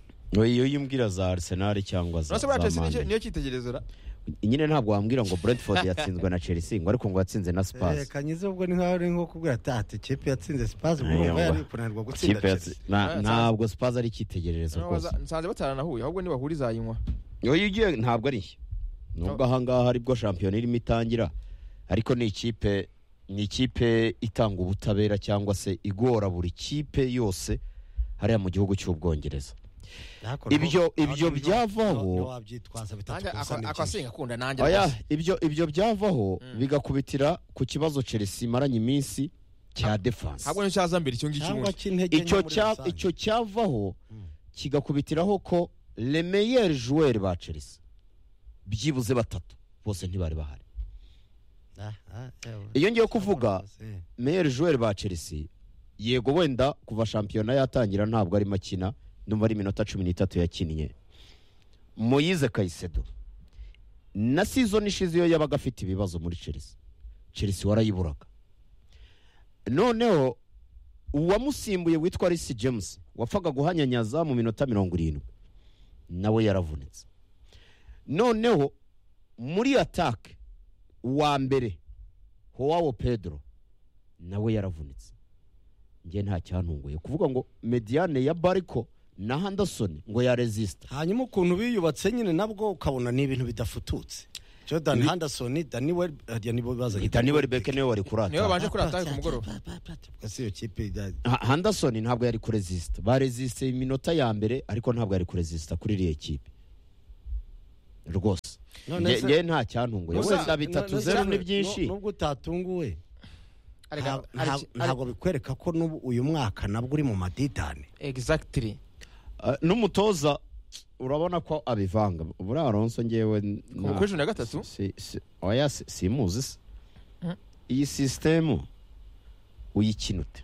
iyo yimbwira za arsenal cyangwa za urase buriya za chelsea niyo- Man niyo cyitegerezo ra U- nyine ntabwo wambwira ngo brentford yatsinzwe na chelsea ngo ariko ngo yatsinze na eh, spurs kanyize ubwo ni nkaho ari nko kubwira ati ati kipe yatsinze sipazi Eh, urumva yumva. yari kunanirwa gutsinda Ikipe yatsi- Chelsea. na- Ah, ntabwo spurs ari icyitegererezo Naho rwose baza- nsanze bataranahuye ahubwo nibahura izayinywa iyo ugiye ntabwo ari iyo. nubwo ahangaha aribwo shampiyona irimo itangira ariko ni ikipe ni ikipe itanga ubutabera cyangwa se igora buri kipe yose hariya mu gihugu cy'ubwongereza Ariko Ibyo- nubwo- ibyo nubwo- byavaho- nubwo wabyitwaza bitatu Nanjye ku busa ako- ni ako byinshi. asenga akunda nanjye oya rwose. ibyo ibyo byavaho Mm. bigakubitira ku kibazo chelsea imaranye iminsi cya defanse ahubwo nicyo cyaza mbere icyo ngicyo cyangwa ubundi cy'intege nke icyo muri cya- rusange. icyo cyavaho Mm. kigakubitiraho ko remeyeri juweri ba chelsea byibuze batatu bose ntibari bahari Ah, ah, ewe. iyo ngiye kuvuga Eh. meyeri juweri ba chelsea yego wenda kuva shampiyona yatangira ntabwo arimo akina ndumva ari iminota cumi n'itatu yakinnye moyize kayisedo na sizoni ishize iyo yabaga afite ibibazo muri chelsea chelsea warayiburaga noneho uwamusimbuye witwa risi james wapfaga guhanyanyaza mu minota mirongo irindwi nawe yaravunitse noneho muri atake uwa mbere howawo pedro nawe yaravunitse njye nta cyantunguye kuvuga ngo mediane ya bariko na handasoni ngo yarezisita hanyuma ukuntu biyubatse nyine nabwo ukabona ni ibintu bidafututse jordan henderson dani welbeck dani welibeke niwe wari kuri niwe atake babanje kuri atari ku mugoroba si iyo kipe ijya- Ha- handasoni ntabwo yari kurezisita barezisite iminota ya mbere ariko ntabwo yari kurezisita kuri iriya kipe rwose None Nge- se- nge nta cyantunguye Gusa- wenda bitatu none- zeru none- ni byinshi nubwo utatunguwe Arega- nta- nta- hari- hari- ntabwo bikwereka ko n'ubu uyu mwaka nabwo uri mu madidane exactly Ah, n'umutoza urabona ko abivanga buriya aronso ngewe n- ku nta- kuri cumi na gatatu Si- si- oya si- simuzi se Mm. iyi sisitemu uyikina ute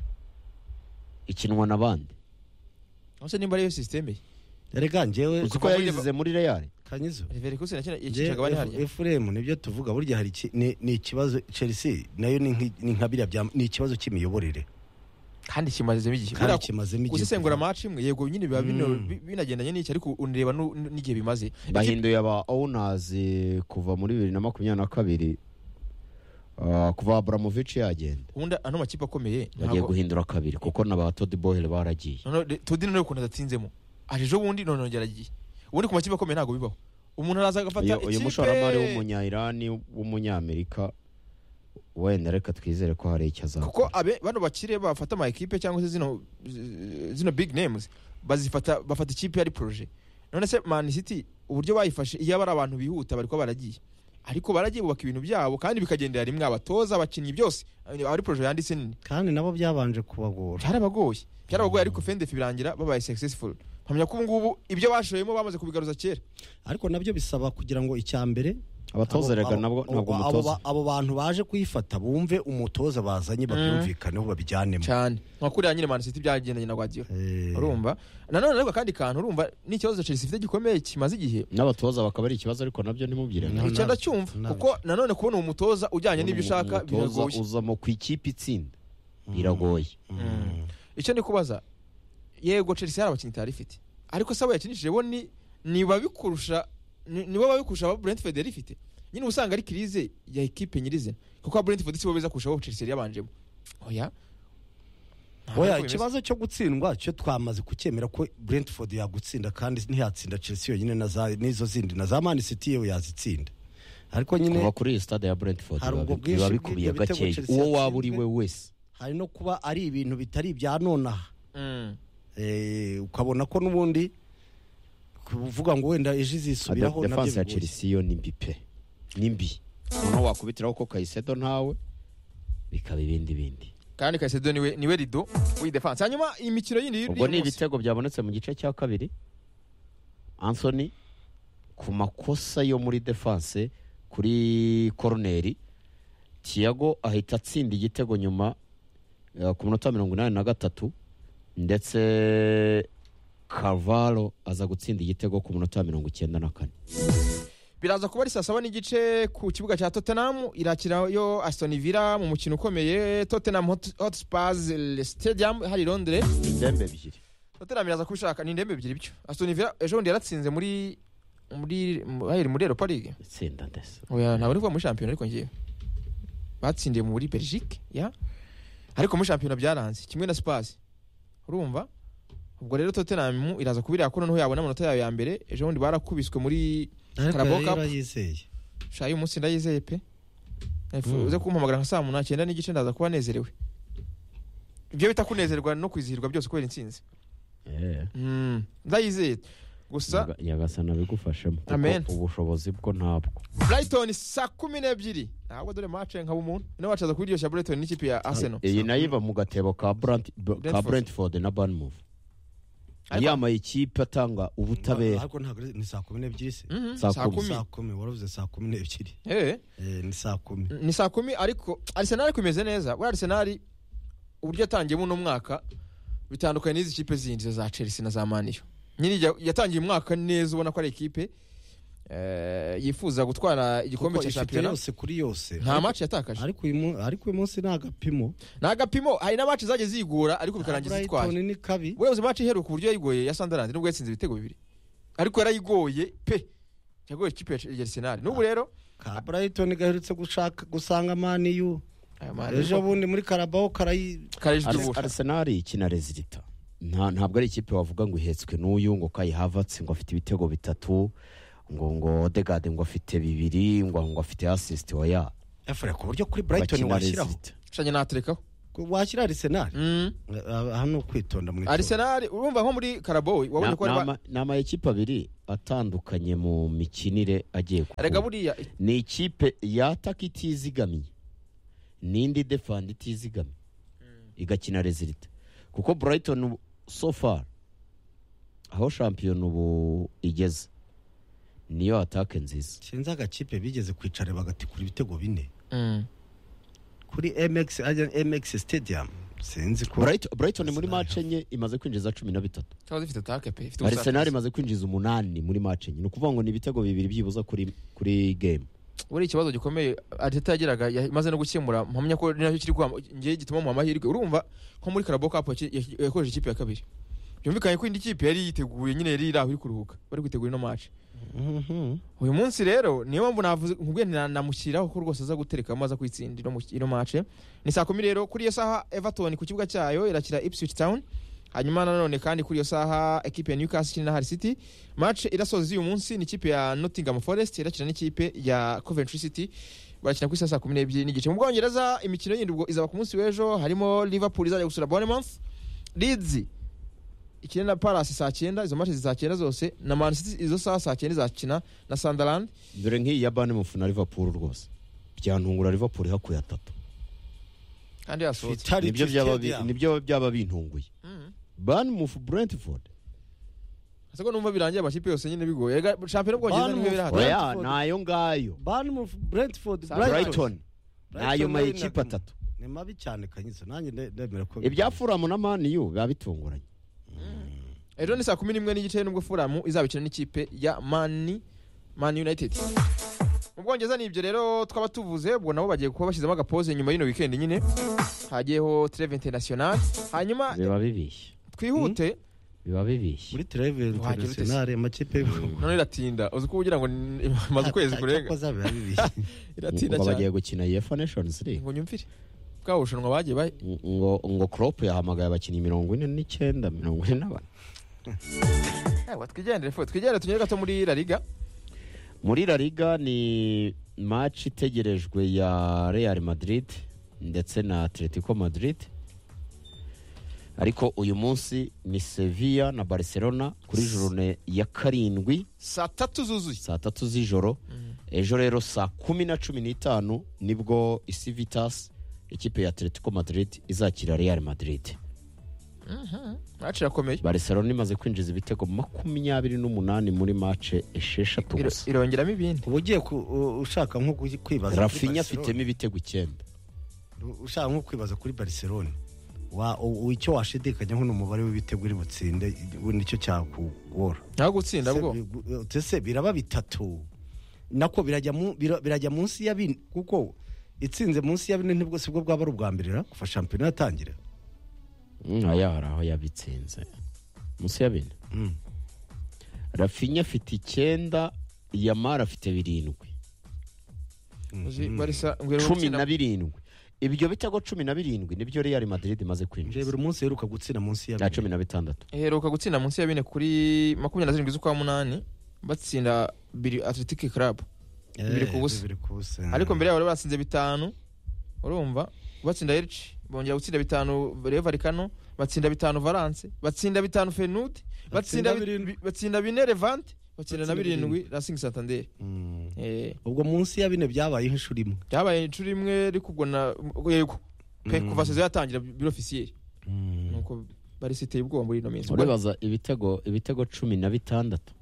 ikinwa n'abandi ose nimba ariyo systeme ye erega ngewe uzi ko muri yayizize muri reyari kanyizo leverkusen yakina ngewe yakicaga bane harya efuremu nibyo tuvuga burya hari iki- ni ni ikibazo chelsea nayo ni nk'i- ni nka biriya bya- ni ikibazo cy'imiyoborere kandi kimazemo igihe kandi Buriya kimazemo igihe gusesengura amaci imwe yego nyine biba bino- Mm. bi- binagendanye n'iki ariko unireba nu- nu- n'igihe bimaze bahinduye aba owunazi kuva muri bibiri na makumyabiri na kabiri ah, kuva aburamovici yagenda ubundi ano makipe akomeye bagiye ntabwo- guhindura kabiri kuko na ba todiboheri baragiye Noneho de- todi nawe ukuntu adatsinzemo aje ejo bundi none yongera agiye ubundi ku makipe akomeye ntabwo bibaho umuntu araza agafata uyu uyu mushoramari ikipe w'umunyayirani w'umunyamerika wenda reka twizere ko hari icyo azakora kuko abe bano bakire bafata ama ekipe cyangwa se zino zi- zino big names bazifata bafata ikipe ari projet none se man city uburyo bayifashe iyo ari abantu bihuta bari kuba baragiye ariko baragiye bubaka ibintu byabo kandi bikagendera rimwe abatoza abakinnyi byose ari projet yanditse nini kandi nabo byabanje kubagora byarabagoye byarabagoye ariko fendefi birangira babaye successful mpamya ko ubu ngubu ibyo bashoyemo bamaze kubigaruza kera ariko nabyo bisaba kugira ngo icya mbere abatoza Abo- erega abo- nabwo ntabwo abo- abo umutoza ba- abo bantu baje kuyifata bumve umutoza bazanye babyumvikaneho babijyanemo cyane nka kuriya nyine mani siti byagendanye na guardiola Eh, urumva nanone ariko akandi kantu urumva n'ikibazo chelsea ifite gikomeye kimaze igihe n'abatoza bakaba ari ikibazo ariko nabyo ntimubwire Na- nticyenda nabyo, cyumva nabyo. kuko nanone kubona uwo mutoza ujyanye n'ibyo ushaka umutoza biragoye uzamo ku ikipe itsinda biragoye mm. icyo ni kubaza yego chelsea hari abakinnyi itari ifite ariko se abo yakinishije bo ni ni babikurusha ni ni bo babikurusha abo brentford yari ifite nyine uba usanga ari kirize ya ekipe nyirizina kuko brentford si bo beza kurusha abo chelsea yari yabanjemo oya Ntabwo oya ariko bimeze. ikibazo cyo gutsindwa cyo twamaze kucyemera ko brentford yagutsinda kandi ntiyatsinda chelsea yonyine na za- n'izo zindi na za man city yewe yazitsinda ariko nyine kuva kuri iyi stade ya brentford Hari ubwo biba- bwinshi biba bikubiye bw'ibitego gakeya Chelsea uwo waba uri yatsinzwe. we wese hari no kuba ari ibintu bitari ibya nonaha Mm. Eh, ukabona ko n'ubundi kuvuga ngo wenda ejo izisubiraho Ade- defense ya bigoye. chelsea yo ni mbi pe ni mbi noneho wakubitiraho ko kayisedo ntawe bikaba ibindi bindi kandi kasedo niwe niwe rido w'iyi defense hanyuma imikino yindi y'uyu ubwo ni munsi. ibitego byabonetse mu gice cya kabiri anthony ku makosa yo muri defense kuri koroneri tiago ahita atsinda igitego nyuma eh, ku minota mirongo inani na gatatu ndetse carvalo aza gutsinda igitego ku minota mirongo icyenda na kane biraza kuba ari saa saba n'igice ku kibuga cya tottenham irakirayo aston villa mu mukino ukomeye tottenham Hot- hotspurs eh, stadium hari i londres indembe ebyiri tottenham iraza kubishaka ni indembe ebyiri byo aston villa ejo bundi yaratsinze muri muri muri, muri europa league itsinda ndetse oya ntabwo ndi kuvuga muri shampiyona ariko ngiye batsindiye muri belgique ya ariko muri shampiyona byaranze kimwe na spurs urumva ubwo rero tottenham iraza kubireba ko noneho yabona amanota yayo ya mbere ejo bundi barakubiswe muri ariko Carabao yari Cup. yarayizeye shayi uyu munsi ndayizeye pe uze kumpamagara nka saa munani icyenda n'igice ndaza kuba nezerewe ibyo bita kunezerwa no kwizihirwa byose kubera intsinzi Mm, ndayizeye gusa Nyaga- nyagasani abigufashemo kuko Amen. ubushobozi bwo ntabwo burayitoni saa kumi n'ebyiri ntabwo dore mace nkaba umuntu ino mace aza kubiryoshya burayitoni n'ikipe ya arsenal iyi nayo iba mu gatebo ka Brant- b- ka Brentford. brentford na banmove Ariko- yambaye ikipe atanga ubutabera ariko ntabwo ari- ni saa kumi n'ebyiri se Mhm, Saa saa kumi. kumi saa kumi waravuze saa kumi n'ebyiri Eh, Eh, ni saa kumi ni saa kumi ariko arsenal ariko imeze neza we arsenal uburyo yatangiyemo uno mwaka bitandukanye n'izi kipe zindi za chelsea na za maniyo nyine ijya- yatangiye umwaka neza ubona ko ari ikipe eh, yifuza gutwara igikombe Kuko cya ifite shampiyona yose kuri yose nta maci yatakaje ariko uyu mu- ariko uyu munsi ni agapimo ni agapimo hari na maci zagiye ziyigora ariko bikarangiza itwaye Brighton ni kabi wewe maci iheruka uburyo yayigoye ya sandarandi nubwo yatsinze ibitego bibiri ariko yarayigoye pe yagoye ikipe ya ya arsenal n'ubu rero ka Brighton gaherutse gushaka gusanga maniyu ayo ejo maci bundi muri karabaho karayi kareje Ars- ibyubura arsenal ikina rezilita Nta- ntabwo ari ikipe wavuga ngo ihetswe n'uyu ngo kayi havatsi ngo afite ibitego bitatu ngo ngo odegade ngo afite bibiri ngo ngo afite asisiti oya efure ku buryo kuri Brighton bakina washyiraho Rezilita. shanye naterekaho washyira Arsenal Mm. Eh, hano kwitondera mu itora. Arsenal urumva nko muri Carabao wabonye ko Na- ari ba- n'ama- ni amayikipe abiri atandukanye mu mikinire agiye erega guhura buriya ni ikipe yataka itizigamiye n'indi defanda itizigamiye igakina rezilita kuko burayitoni ubu- so far aho shampiyona ubu igeze niyo atake nziza sinzi agakipe bigeze kwicara bagatikura ibitego bine Mm. kuri MX Allianz MX Stadium sinzi ko burayitoni muri Arsenal mace enye imaze kwinjiza cumi na bitatu cyangwa zifite attaque pe ifite arisenali ubusazi imaze kwinjiza umunani muri mace enye ni ukuvuga ngo ni ibitego bibiri byibuza kuri kuri game buriya ikibazo gikomeye Arteta yagiraga ya- imaze no gukemura mpamya ko ari nacyo kiri guha- ngewe gituma mu amahirwe urumva nko muri Carabao Cup yaki- yaki- yakoresheje ikipe ya kabiri byumvikanye ko indi kipe yari yiteguye nyine yari iri aho iri kuruhuka bari kwitegura ino match Mhm. uyu munsi rero niyo mpamvu navuze nkubwiye nti na- namushyiraho ko rwose aza gutereka amaze kwitsinda ino mu- ino mace ni saa kumi rero kuri iyo saha everton ku kibuga cyayo irakira ipswich town hanyuma nanone kandi kuri iyo saha ekipe ya newcastle ikina na hali city match irasoza uyu munsi ni ikipe ya nottingham forest irakina n'ikipe ya coventry city barakina ku isaha saa kumi n'ebyiri n'igice mu bwongereza imikino yindi ubwo izaba ku munsi w'ejo harimo liverpool izajya gusura bournemouth leeds ikina na palace saa cyenda izo match saa cyenda zose na man city izo saha saa cyenda izakina na sunderland dore nk'iyi ya bane mufuna liverpool rwose byantungura liverpool hakuye atatu kandi yasohotse Vitality nibyo byaba bi- Stadium. nibyo byaba bintunguye Mhm. banmufu brentford ese ko numva birangiye amakipe yose nyine bigoye Erega shampiyona y'Ubwongereza Banu niyo biri Oya. hagati oya Brentford. ni ayo ngayo Bournemouth, Brentford Sa- Brighton brighton ni ayo mayikipe atatu ni mabi cyane kanyuze nanjye ne- ndemera ko ibya furamu na maniyu biba bitunguranye ejo ni saa kumi n'imwe n'igice nubwo furamu izabikina n'ikipe ya mani mani united mu bwongereza ni ibyo rero twaba tuvuze ubwo nabo bagiye kuba bashyizemo agapoze nyuma y'ino weekend nyine hagiyeho treve international hanyuma biba bibishye twihute biba bibishye muri Treve Wajya bite se? International amakipe none iratinda uzi ko kugira ngo ni- imaze ukwezi kurenga kurenga iratinda ngo bagiye cyane gukina yefa nations league ngo nyumvire bwa bushanwa bagiye bahe ngo ngo crop yahamagaye abakinnyi mirongo ine n'icyenda mirongo ine na bane Ewa, twigendere fo twigendere tunyere gato muri la liga muri la liga ni match itegerejwe ya real madrid ndetse na atletico madrid ariko uyu munsi ni sevilla na barcelona kuri jorone ya karindwi saa tatu zuzuye saa tatu z'ijoro ejo rero saa kumi na cumi n'itanu nibwo isivitas ikipe ya atletico madrid izakira real madrid maci irakomeye barcelona imaze kwinjiza ibitego makumyabiri n'umunani muri mace esheshatu Iro- gusa irongeramo ibindi uba ugiye ku- u- ushaka nko ku- kwibaza kuri rafinya Barcelona. afitemo ibitego icyenda U- ushaka nko kwibaza kuri Barcelona wa u- u- icyo washidikanya nko ni umubare w'ibitego uri butsinde ubu nicyo cyakugora ntago gutsinda bwo tese biraba bitatu nako birajya mu- bira- birajya munsi ya bine kuko itsinze munsi ya bine nibwo sibwo bwaba ari ubwa mbere ra, kuva shampiyona yatangira aya hari aho yabitsinze munsi ya bine Mm. rafinya afite icyenda yamara afite birindwi uzi barisa ngwira cumi gutsinda na birindwi ibyo bitego cumi na birindwi nibyo real madrid imaze nje kwinjiza buri munsi uheruka gutsinda munsi ya na bine cumi na bitandatu iheruka gutsinda munsi ya bine kuri makumyabiri na zirindwi z'ukwa munani batsinda biri atletic club Eh, bibiri ku busa. bibiri ku busa ariko mbere yabo bari batsinze bitanu urumva batsinda elci bongera gutsinda bitanu reyo valikano batsinda bitanu valance batsinda bitanu fenud Batsinda batsinda bi- birindwi. bi- batsinda bine levante batsinda na Batsinda birindwi racing santander Mm. Eh, ubwo munsi ya bine byabayeho inshuro imwe byabaye inshuro imwe ariko ubwo na yego pe kuva sezo yatangira birofisiye nuko barisi iteye ubwoba muri ino minsi uribaza ibitego ibitego cumi na bitandatu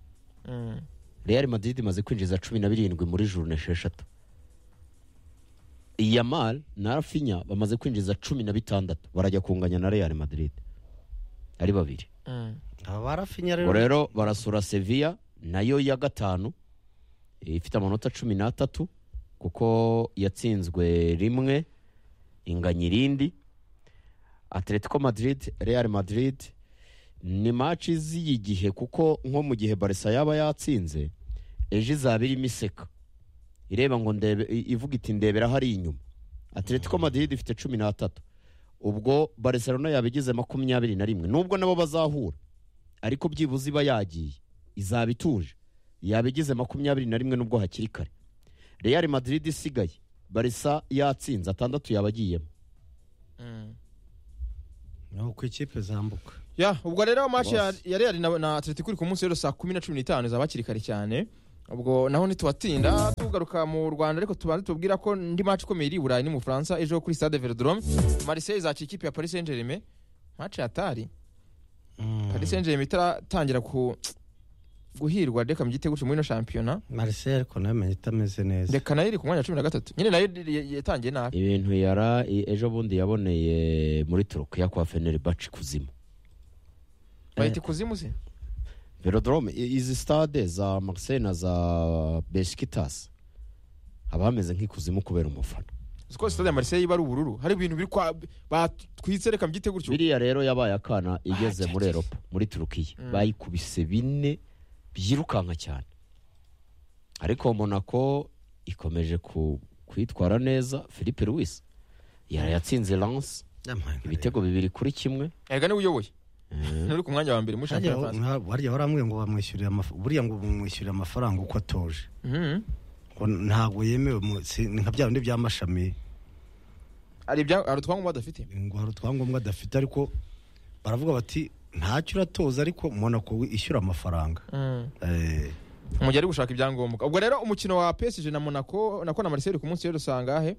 Mm. real madrid imaze kwinjiza cumi na birindwi muri juru esheshatu yamal na rafinya bamaze kwinjiza cumi na bitandatu barajya kunganya na real madrid ari babiri Mm. aba rafinya ubu rero rero barasura sevilla nayo ya gatanu ifite amanota cumi n'atatu kuko yatsinzwe rimwe inganya irindi atletico madrid real madrid ni maci z'iyi gihe kuko nko mu gihe barisa yaba yatsinze ejo izaba irimo iseka ireba ngo ndebe i- ivuga iti ndebera hari inyuma atletico madrid ifite cumi n'atatu ubwo barcelona yabigize makumyabiri na rimwe nubwo nabo bazahura ariko byibuze iba yagiye izaba ituje yabigize makumyabiri na rimwe nubwo hakiri kare real madrid isigaye barisa yatsinze atandatu yabagiyemo Mm. no ku ikipe zambuka ya ubwo rero maci ya Rwose. ya Real na, na Atletico iri ku munsi rero saa kumi na cumi n'itanu izaba hakiri kare cyane ubwo naho ntitubatinda tugaruka mu Rwanda ariko tubanze tubwira ko ndi maci ikomeye iri i Burayi ni mu Bufaransa ejo kuri Stade Velodrome Marseille izaca ikipe ya Paris Saint-Germain maci yatari Paris Saint-Germain itaratangira ku guhirwa reka mu gitego cyo muri ino shampiyona Marseille ariko nayo menye itameze neza reka nayo iri ku mwanya wa cumi na gatatu nyine nayo iri- iri- yatangiye nabi ibintu yara i- ejo bundi yaboneye muri turukiya kwa fenerbahce kuzimu bahita ikuzimu se velodrome i- izi stade za marseille na za besikitasi haba hameze nk'ikuzimu kubera umufana uzi ko Stade ya Marseille iba ari ubururu hari ibintu biri kwa batwitse reka mu gitego cyo biriya rero yabaye akana igeze Ah, muri eropa muri turukiya bayikubise bine byirukanka cyane ariko monako ikomeje ku- kwitwara neza philippe louis yarayatsinze lance ibitego bibiri kuri kimwe erega niwe uyoboye nturi ku mwanya wa mbere muri shampiyona France. barya waramubwiye ngo bamwishyurire amafaranga buriya ngo bamwishyurire amafaranga uko atoje Mhm. ngo ntabwo yemewe mu- si- ni nka bya bindi by'amashami hari ibya hari utwangombwa badafite ngo hari utwangombwa adafite ariko baravuga bati ntacyo uratoza ariko mbona ko ishyura amafaranga Eh, umujyi ari gushaka ibyangombwa ubwo rero umukino wa PSG na Monaco nako na Marseille ku munsi rero usanga ahe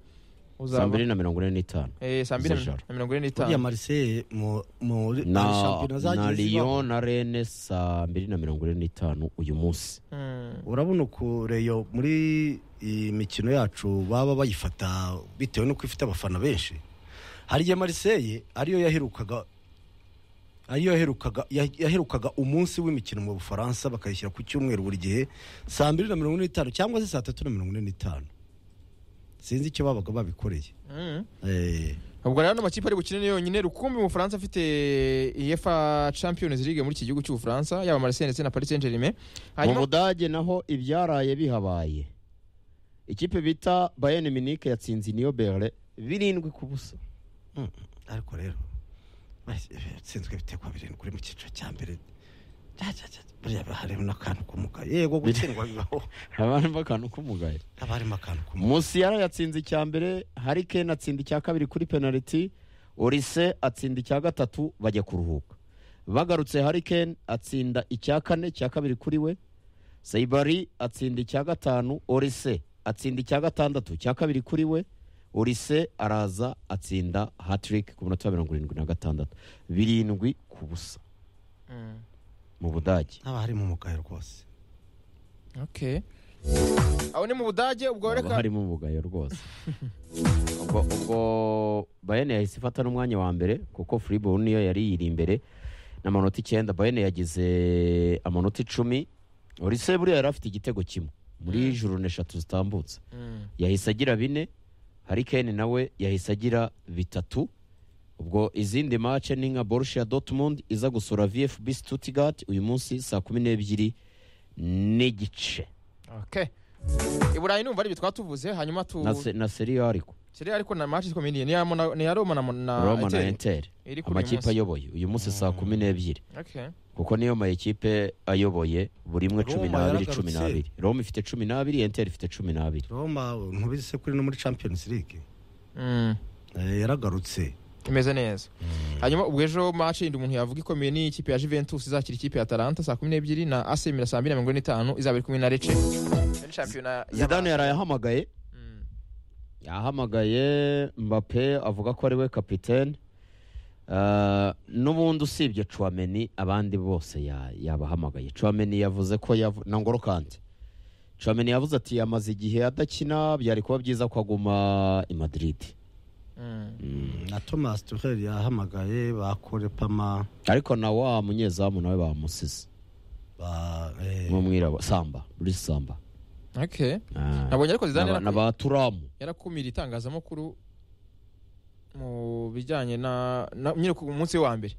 saa uzaba mbiri na mirongo ine n'itanu Eh, saa mbiri na z'ijoro. na mirongo ine buriya n'itanu mariseye mu muri na shampiyona na zagiye zibaho riyo na rene saa mbiri na mirongo ine n'itanu uyu munsi Mm. urabona uku reyo muri iyi mikino yacu baba bayifata bitewe n'uko ifite abafana benshi hari igihe mariseye ariyo yaherukaga ariyo yaherukaga yah- yaherukaga umunsi w'imikino mu bufaransa bakayishyira ku cyumweru buri gihe saa mbiri na mirongo ine n'itanu cyangwa se saa tatu na mirongo ine n'itanu sinzi icyo babaga babikoreye Mm. Eh, ubwo rero ano makipe ari bukine ni yonyine rukumbi mu bufaransa afite efa champions league muri iki gihugu cy'ubufaransa yaba marseille ndetse na paris saint germain mu hanyuma budage naho ibyaraye bihabaye ikipe bita bayern munich yatsinze niyo berle birindwi ku busa mm, ariko rero sinzwe ibitego birindwi uri mu cyiciro cya mbere Ja, ja, ja, buriya harimo n'akantu k'umugayo yego gutsindwa bibaho abana akantu k'umugayo haba harimo akantu k'umugayo musiyara yatsinze icya mbere harikeni atsinda icya kabiri kuri penaliti orise atsinda icya gatatu bajya kuruhuka bagarutse harikeni atsinda icya kane cya kabiri kuri we sayibari atsinda icya gatanu orise atsinda icya gatandatu cya kabiri kuri we orise araza atsinda hatiriki ku munota wa mirongo irindwi na gatandatu birindwi ku busa Mm. mu budage haba harimo umugayo rwose okay aho ni mu budage ubwo haba reka harimo umugayo rwose ubwo ubwo bayane yahise ifata n'umwanya wa mbere kuko furibo niyo yari iyiri imbere n'amanota icyenda bayane yagize amanota icumi orise buriya yari afite igitego kimwe muri Mm. juru eshatu zitambutse Mm. yahise agira bine harikeni nawe yahise agira bitatu ubwo izindi mace ni nka borussia dortmund iza gusura vfb stuttgart uyu munsi saa kumi n'ebyiri n'igice okay i burayi numva ari ibyo twatuvuze hanyuma tu na se- na seriyo ariko Serie A ariko na match ikomeye ni iya Mona- ni iya Roma na Mon- na roma na Inter. enteri iri kuri uyu amakipe munsi. ayoboye uyu munsi saa kumi n'ebyiri Okay. kuko niyo mayikipe ayoboye buri imwe cumi Roma n'abiri yaragarutse. cumi n'abiri roma ifite cumi n'abiri enteri ifite cumi n'abiri roma ntubizi se kuri no muri champions league Mm. Eh, yaragarutse imeze neza hanyuma ubwo ejo match yindi umuntu yavuga ikomeye ni ikipe ya Juventus izakira ikipe ya Atalanta saa kumi n'ebyiri na AC Milan saa mbiri na mirongo ine n'itanu izaba iri kumwe na Lecce Muri shampiyona y'aba- zidane yarayahamagaye Mm. yahamagaye mbappe avuga ko ari we kapitene Eh, n'ubundi usibye cuameni abandi bose ya- yabahamagaye cuameni yavuze ko yavu- na ngoro kandi cuameni yavuze ati yamaze igihe adakina byari kuba byiza ko aguma i madrid Mm. na thomas tuhel yahamagaye bakore pama ariko na wa munyezamu nawe bamusize ba eh, nk'umwirabura samba Luis samba Okay. Ah, Nabonye ariko na Zidane ba- yaraku- na ba turamu yarakumira itangazamakuru mu bijyanye na na- nyine ku munsi wa mbere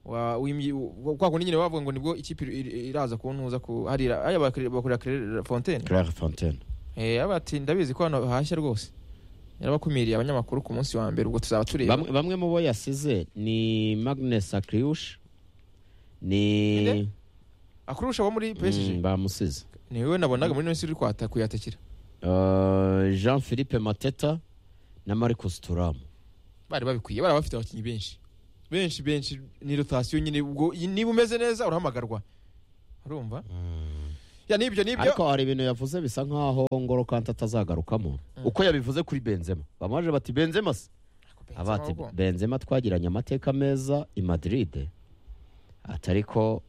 wa w'imyi- wa- kwa kundi nyine bavuga ngo nibwo ikipe iri- iri- iraza kuntuza ku harira aya bakore- bakorera Claire Fontaine claire fontaine eh abati ndabizi ko hano hashya rwose yarabakumiriye abanyamakuru ku munsi wa mbere ubwo tuzaba tureba bamwe, bamwe mu bo yasize ni magnes akriush Nde? ni akurusha wo muri PSG Mm, bamusize ni wowe nabonaga muri nisi uri kwata kuyatakira Uh, jean philippe mateta na marcus turamu bari babikwiye bari bafite abakinnyi benshi benshi benshi ni rotasiyo nyine ubwo niba umeze neza urahamagarwa urumva ya nibyo nibyo ariko hari ibintu yavuze bisa nkaho ngoro kanti atazagarukamo uko yabivuze kuri benzema bamaje bati benzema se Benzema abati ahubwo. benzema twagiranye amateka meza i madrid ati ariko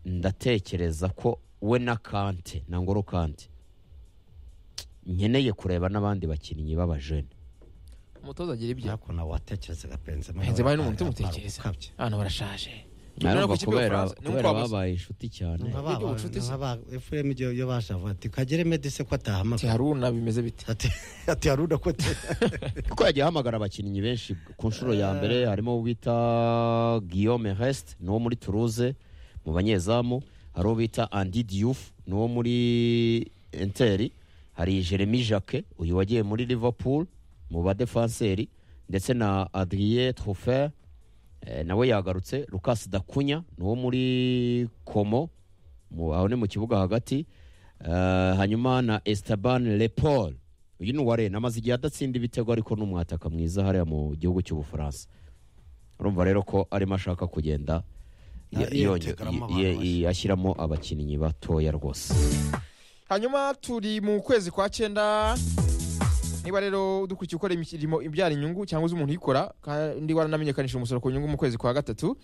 ndatekereza ko we na kante na ngoro kante nkeneye kureba n'abandi bakinnyi b'abajene umutoza agira ibyo ariko nawe watekerezaga benzema Benzema nawe ni umuntu ari- umutekereza. ari gukabya. abantu barashaje Arumva ku kipe kubera y'Ubufaransa, ni kubera nk'uko wabuze. babaye inshuti cyane Nka ba- Ibyo ubucuti se. nka ba- fm iyo iyo baje avuga ati kagere medise ko ati atahamagara haruna bimeze bite Ati- ati haruna ko ati- kuko yagiye ahamagara abakinnyi benshi ku nshuro ya mbere harimo uwo bita guillaume hest ni uwo muri toulouse mu banyezamu hari uwo bita andi diouf ni uwo muri enteri hari jeremy jacque uyu wagiye muri liverpool mu badefanseri ndetse na adrien trofer eh, nawe yagarutse lucas dakunya ni uwo muri komo mu- aho ni mu kibuga hagati Eh, hanyuma na esteban lepol uyu ni uwa rena amaze igihe adatsinda ibitego ariko ni umwataka mwiza hariya mu gihugu cy'ubufaransa urumva rero ko arimo ashaka kugenda Ah, ye- yonge- yetegeramo ye- abantu ye- ashyiramo abakinnyi batoya rwose hanyuma turi mu kwezi kwa cyenda niba rero dukurikiye ukora imirimo ibyara inyungu cyangwa uzi umuntu uyikora kandi waranamenyekanishije umusoro ku nyungu mu kwezi kwa gatatu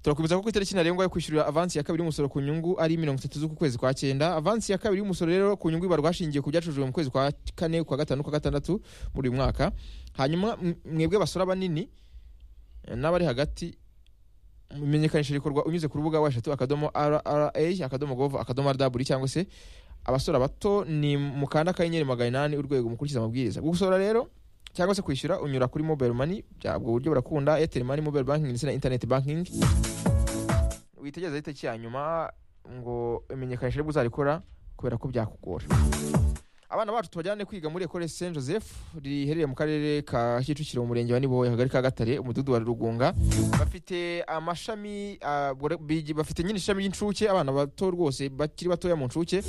turakomeza ko ku itariki ntarengwa yo kwishyurira avansi ya kabiri y'umusoro ku nyungu ari mirongo itatu z'uku kwezi kwa cyenda avansi ya kabiri y'umusoro rero ku nyungu ibarwa hashingiwe ku byacurujwe mu kwezi kwa kane kwa gatanu kwa gatandatu muri uyu mwaka hanyuma m- mwebwe basora banini eh, n'abari hagati imenyekanisha rikorwa unyuze ku rubuga wa eshatu akadomo rra akadomo gov akadomo rw cyangwa se abasora bato ni mukanda akanyenyeri magana inani urwego mukurikiza amabwiriza gusora rero cyangwa se kwishyura unyura kuri mobile money bya- ubwo buryo burakunda airtel money mobile banking ndetse na internet banking witegeza itariki ya nyuma ngo imenyekanisha ribwo uzarikora kubera ko byakugora abana bacu tubajyane kwiga muri ekore saint joseph riherereye mu karere ka kicukiro mu murenge wa niboye akagari ka gatare umudugudu wa rugunga bafite amashami ah, bore- bigi- bafite nyine ishami ry'incuke abana bato rwose bakiri batoya mu ncuke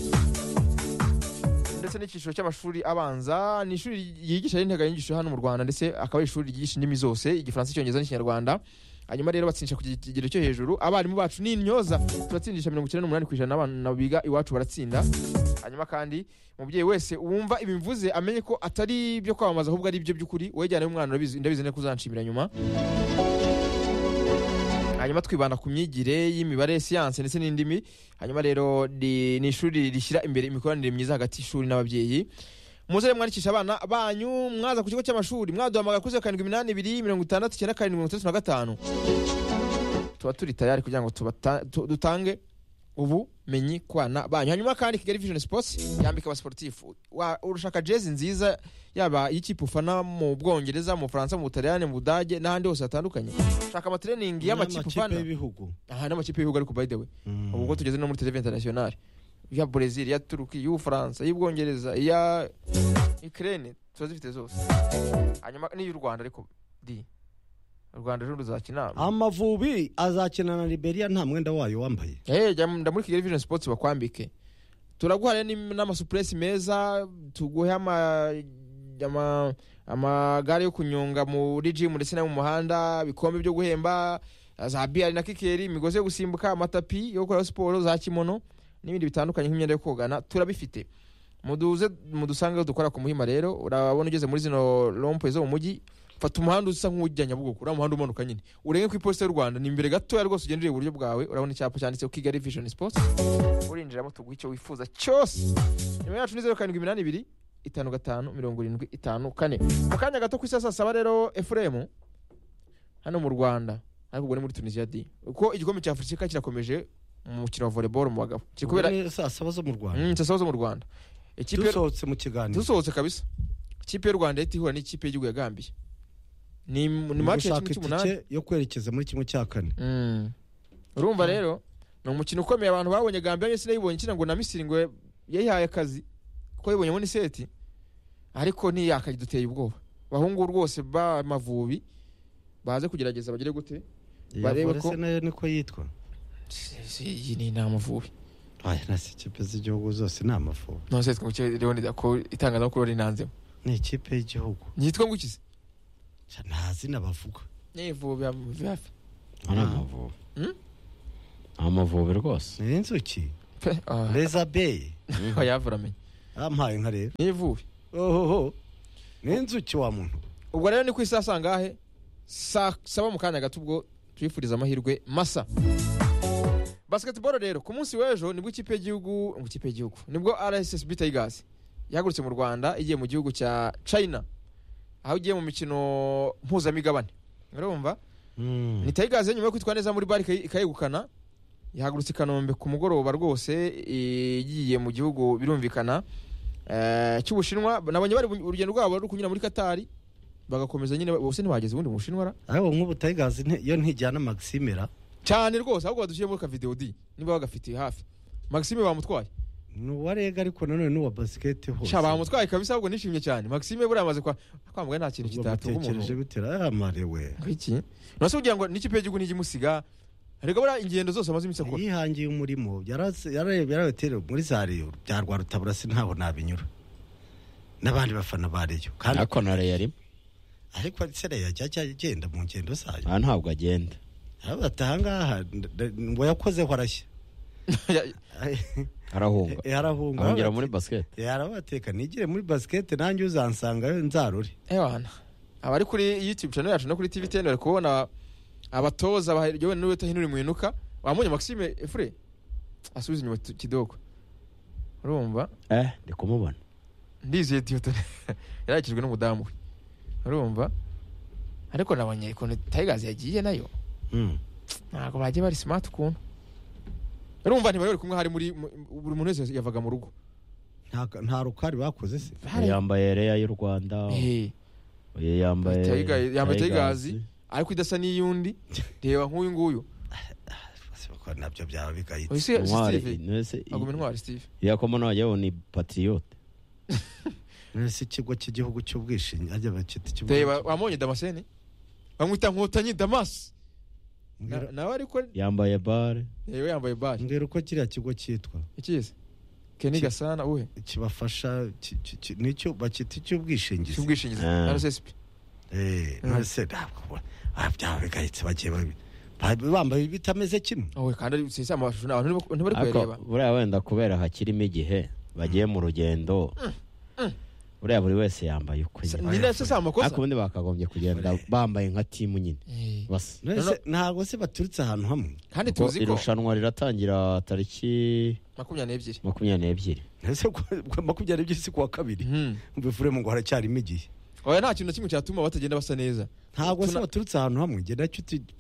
ndetse n'icyiciro cy'amashuri abanza ni ishuri yigisha n'integanyanyigisho hano mu rwanda ndetse akaba ari ishuri ryigisha indimi zose igifaransa icyongereza n'ikinyarwanda hanyuma rero batsindisha ku kigero cyo hejuru abarimu bacu ni intyoza turatsindisha mirongo icyenda n'umunani ku ijana abana biga iwacu baratsinda hanyuma kandi umubyeyi wese wumva ibimvuze amenye ko atari ibyo kwamamaza ahubwo ari ibyo by'ukuri wejyanayo umwana urabizi ndabizi neza ko uzanshimira nyuma hanyuma twibanda ku myigire y'imibare siyanse ndetse n'indimi hanyuma rero ni ni ishuri rishyira imbere imikoranire myiza hagati y'ishuri n'ababyeyi muze rero mwandikisha abana banyu mwaza ku kigo cy'amashuri mwaduhamagara kuri zeru karindwi iminani ibiri mirongo itandatu icyenda karindwi mirongo itandatu na gatanu tuba turi tayari kugira ngo tubata- tu- dutange ubumenyi ku bana banyu hanyuma kandi kigali vision sports yambika abasiporutifu Wa- urashaka jezi nziza yaba iy'ikipe ufana mu bwongereza mu bufaransa mu butaliyani mu budage n'ahandi hose hatandukanye ushaka amatreningi y'amakipe ufana y'ibihugu aha ni amakipe y'ibihugu ariko by the way Mm. ubu ubwo tugeze no muri televiziyo internationale iya brezil iya turuki iy'ubufaransa iy'ubwongereza iya ukraine tuba zifite zose hanyuma n'iy'u rwanda ariko di u rwanda rero ruzakina amavubi azakina na liberia nta mwenda wayo wambaye Eh, jya mu- jya muri kigali vision sports bakwambike turaguha rero n'im- n'amasupresi meza tuguhe ama- ama- amagare yo kunyonga muri gym ndetse no mu muhanda ibikombe byo guhemba za biyari na kikeri imigozi yo gusimbuka amatapi yo gukora siporo za kimono n'ibindi bitandukanye nk'imyenda yo kogana turabifite muduze mudusange aho dukora ku muhima rero urabona ugeze muri zino rompe zo mu mujyi fata umuhanda usa nk'ujya nyabugogo uriya muhanda umanuka nyine urenge ku iposita y'u rwanda ni imbere gatoya rwose ugendera iburyo bwawe urabona icyapa cyanditseho kigali vision sports urinjiramo tuguha icyo wifuza cyose nimero yacu ni zeru karindwi iminani ibiri itanu gatanu mirongo irindwi itanu kane mu kanya gato ku isi ya saa saba rero efuremu hano mu rwanda ariko ubwo ni muri tunisiya di kuko igikombe cya afurika kirakomeje mu mukino wa volleyball mu bagabo kiri kubera Ni saa saba zo mu rwanda Mm, saa saba zo mu rwanda ikipe y'u- dusohotse mu kiganiro dusohotse kabisa ikipe y'u rwanda yahita ihura n'ikipe y'igihugu ya gambiya ni ni mace ya gushaka kimwe cy'umunani itike yo kwerekeza muri kimwe cya kane Mm. urumva rero ni umukino ukomeye abantu babonye gambiya ndetse nayibonye ikina ngo na misiri ngo yayihaye akazi kuko yibonyemo n'iseti ariko ntiyakaye duteye ubwoba abahungu rwose b'amavubi baze kugerageza bagire gute Barebe barebe ko- ko nayo niko yitwa Si- si, iyi ni ni amavubi aya nasi ikipe z'igihugu zose ni amavubi nose twe rero ni ko itangazamakuru rero rinanzemo ni ikipe y'igihugu nitwa ngukize Cya, nta zina bavuga ni ivubi ya- hafi ari Ah. amavubi Mm? amavubi rwose ni inzuki pe ah. reza beye Aha yavura amenye ampaye nka rero n'ivubi ohoho ni inzuki wa muntu ubwo rero ni ku isaha sangahe saa saba mu kanya gato ubwo tubifuriza amahirwe masa basketball rero ku munsi w'ejo nibwo ikipe y'igihugu ngo ikipe y'igihugu nibwo rssb tigers yahagurutse mu rwanda igiye mu gihugu cya china aho igiye mu mikino mpuzamigabane urumva ni tigers nyuma yo kwitwa neza muri bari ikayegukana yahagurutse i kanombe ku mugoroba rwose igiye mu gihugu birumvikana eh, cy'ubushinwa nabonye bari bu- urugendo rwabo ruri kunyura muri katari bagakomeza nyine bose ntibageze ubundi mu bushinwa ra? ariko nk'ubu tayigazi nte- yo ntijyana maximera cyane rwose ahubwo badushyiremo akavidewo di niba bagafitiye hafi maxime bamutwaye ni uwa rega ariko nanone n'uwa basiketi hose sha bamutwaye kabisa ahubwo nishimye cyane maxime buriya amaze kwa kwambuka nta kintu Ubwo kitatunga mutekereje umuntu bite amare we iki nose kugira ngo n'ikipe y'igihugu ntigimusiga rega buriya ingendo zose amaze iminsi akora yihangiye umurimo yaraze- yararebye yarabetere muri za reyo bya rwarutabura ntaho nabinyura n'abandi bafana ba reyo kandi ariko na reyo arimo ariko se reyo yajya agenda mu ngendo zayo aha ntabwo agenda arabata ahangaha ngo yakozeho arashya arahunga yarahunga arongera muri basiketi yarabateka nigire muri basiketi nanjye uzansanga nzarure ewana abari kuri youtube channel yacu no kuri tv ten bari kubona abatoza baryowe n'uwita hinuri mwinuka wamunye maxime efure asubiza inyuma tu- kidogo urumva eh ndi kumubona ndizeye diotone yarakijwe n'umudamu we urumva ariko nabonye ukuntu tigers yagiye nayo Mm. ntabwo bagiye bari smart ukuntu urumva ntibari bari kumwe hari muri mu- buri muntu wese yavaga mu rugo Nta- nta rukari bakoze se Bari- yambaye reya y'u rwanda Eh. uyu yambaye Tiger- yambaye Tigers. Tigers. ariko idasa n'iy'undi reba nk'uyu nguyu Ko nabyo byaba bigayitse Ese Intwari- Steve Ntese- aguma intwari Steve yakoma nawe yewe ni patriyote mbese ikigo cy'igihugu cy'ubwishingizi reba wamonye damascene bamwita nkotanyi damas Na- mbwira nawe ariko yambaye bare yewe yambaye bari mbwira uko kiriya kigo cyitwa ikizi keni Ki- gasana uhe kibafasha ki- ki- ki- nicyo bacyita icy'ubwishingizi cy'ubwishingizi Ah. RSSB Eh, Mm. mbese ntabwo ah, byaba bigayitse bagiye babi- ba- bambaye bitameze kimwe owe kandi ari- sesa amashusho abantu ntibari- ntibari kuyareba ariko buriya wenda kubera hakirimo igihe bagiye mu rugendo buriya buri wese yambaye ukwe Sa- nyine. ni nacyo si ariko amakosa ubundi bakagombye kugenda bambaye nka timu nyine Eh, basa mbese ntabwo se baturutse ahantu hamwe kandi Kuko tuzi ko irushanwa riratangira tariki makumyabiri n'ebyiri makumyabiri n'ebyiri mbese ku- makumyabiri ebyiri si kuwa kabiri Mhm. mbifure ngo haracyarimo igihe oya nta kintu na kimwe cyatuma batagenda basa neza ntabwo se Tuna- baturutse ahantu hamwe njye nacyo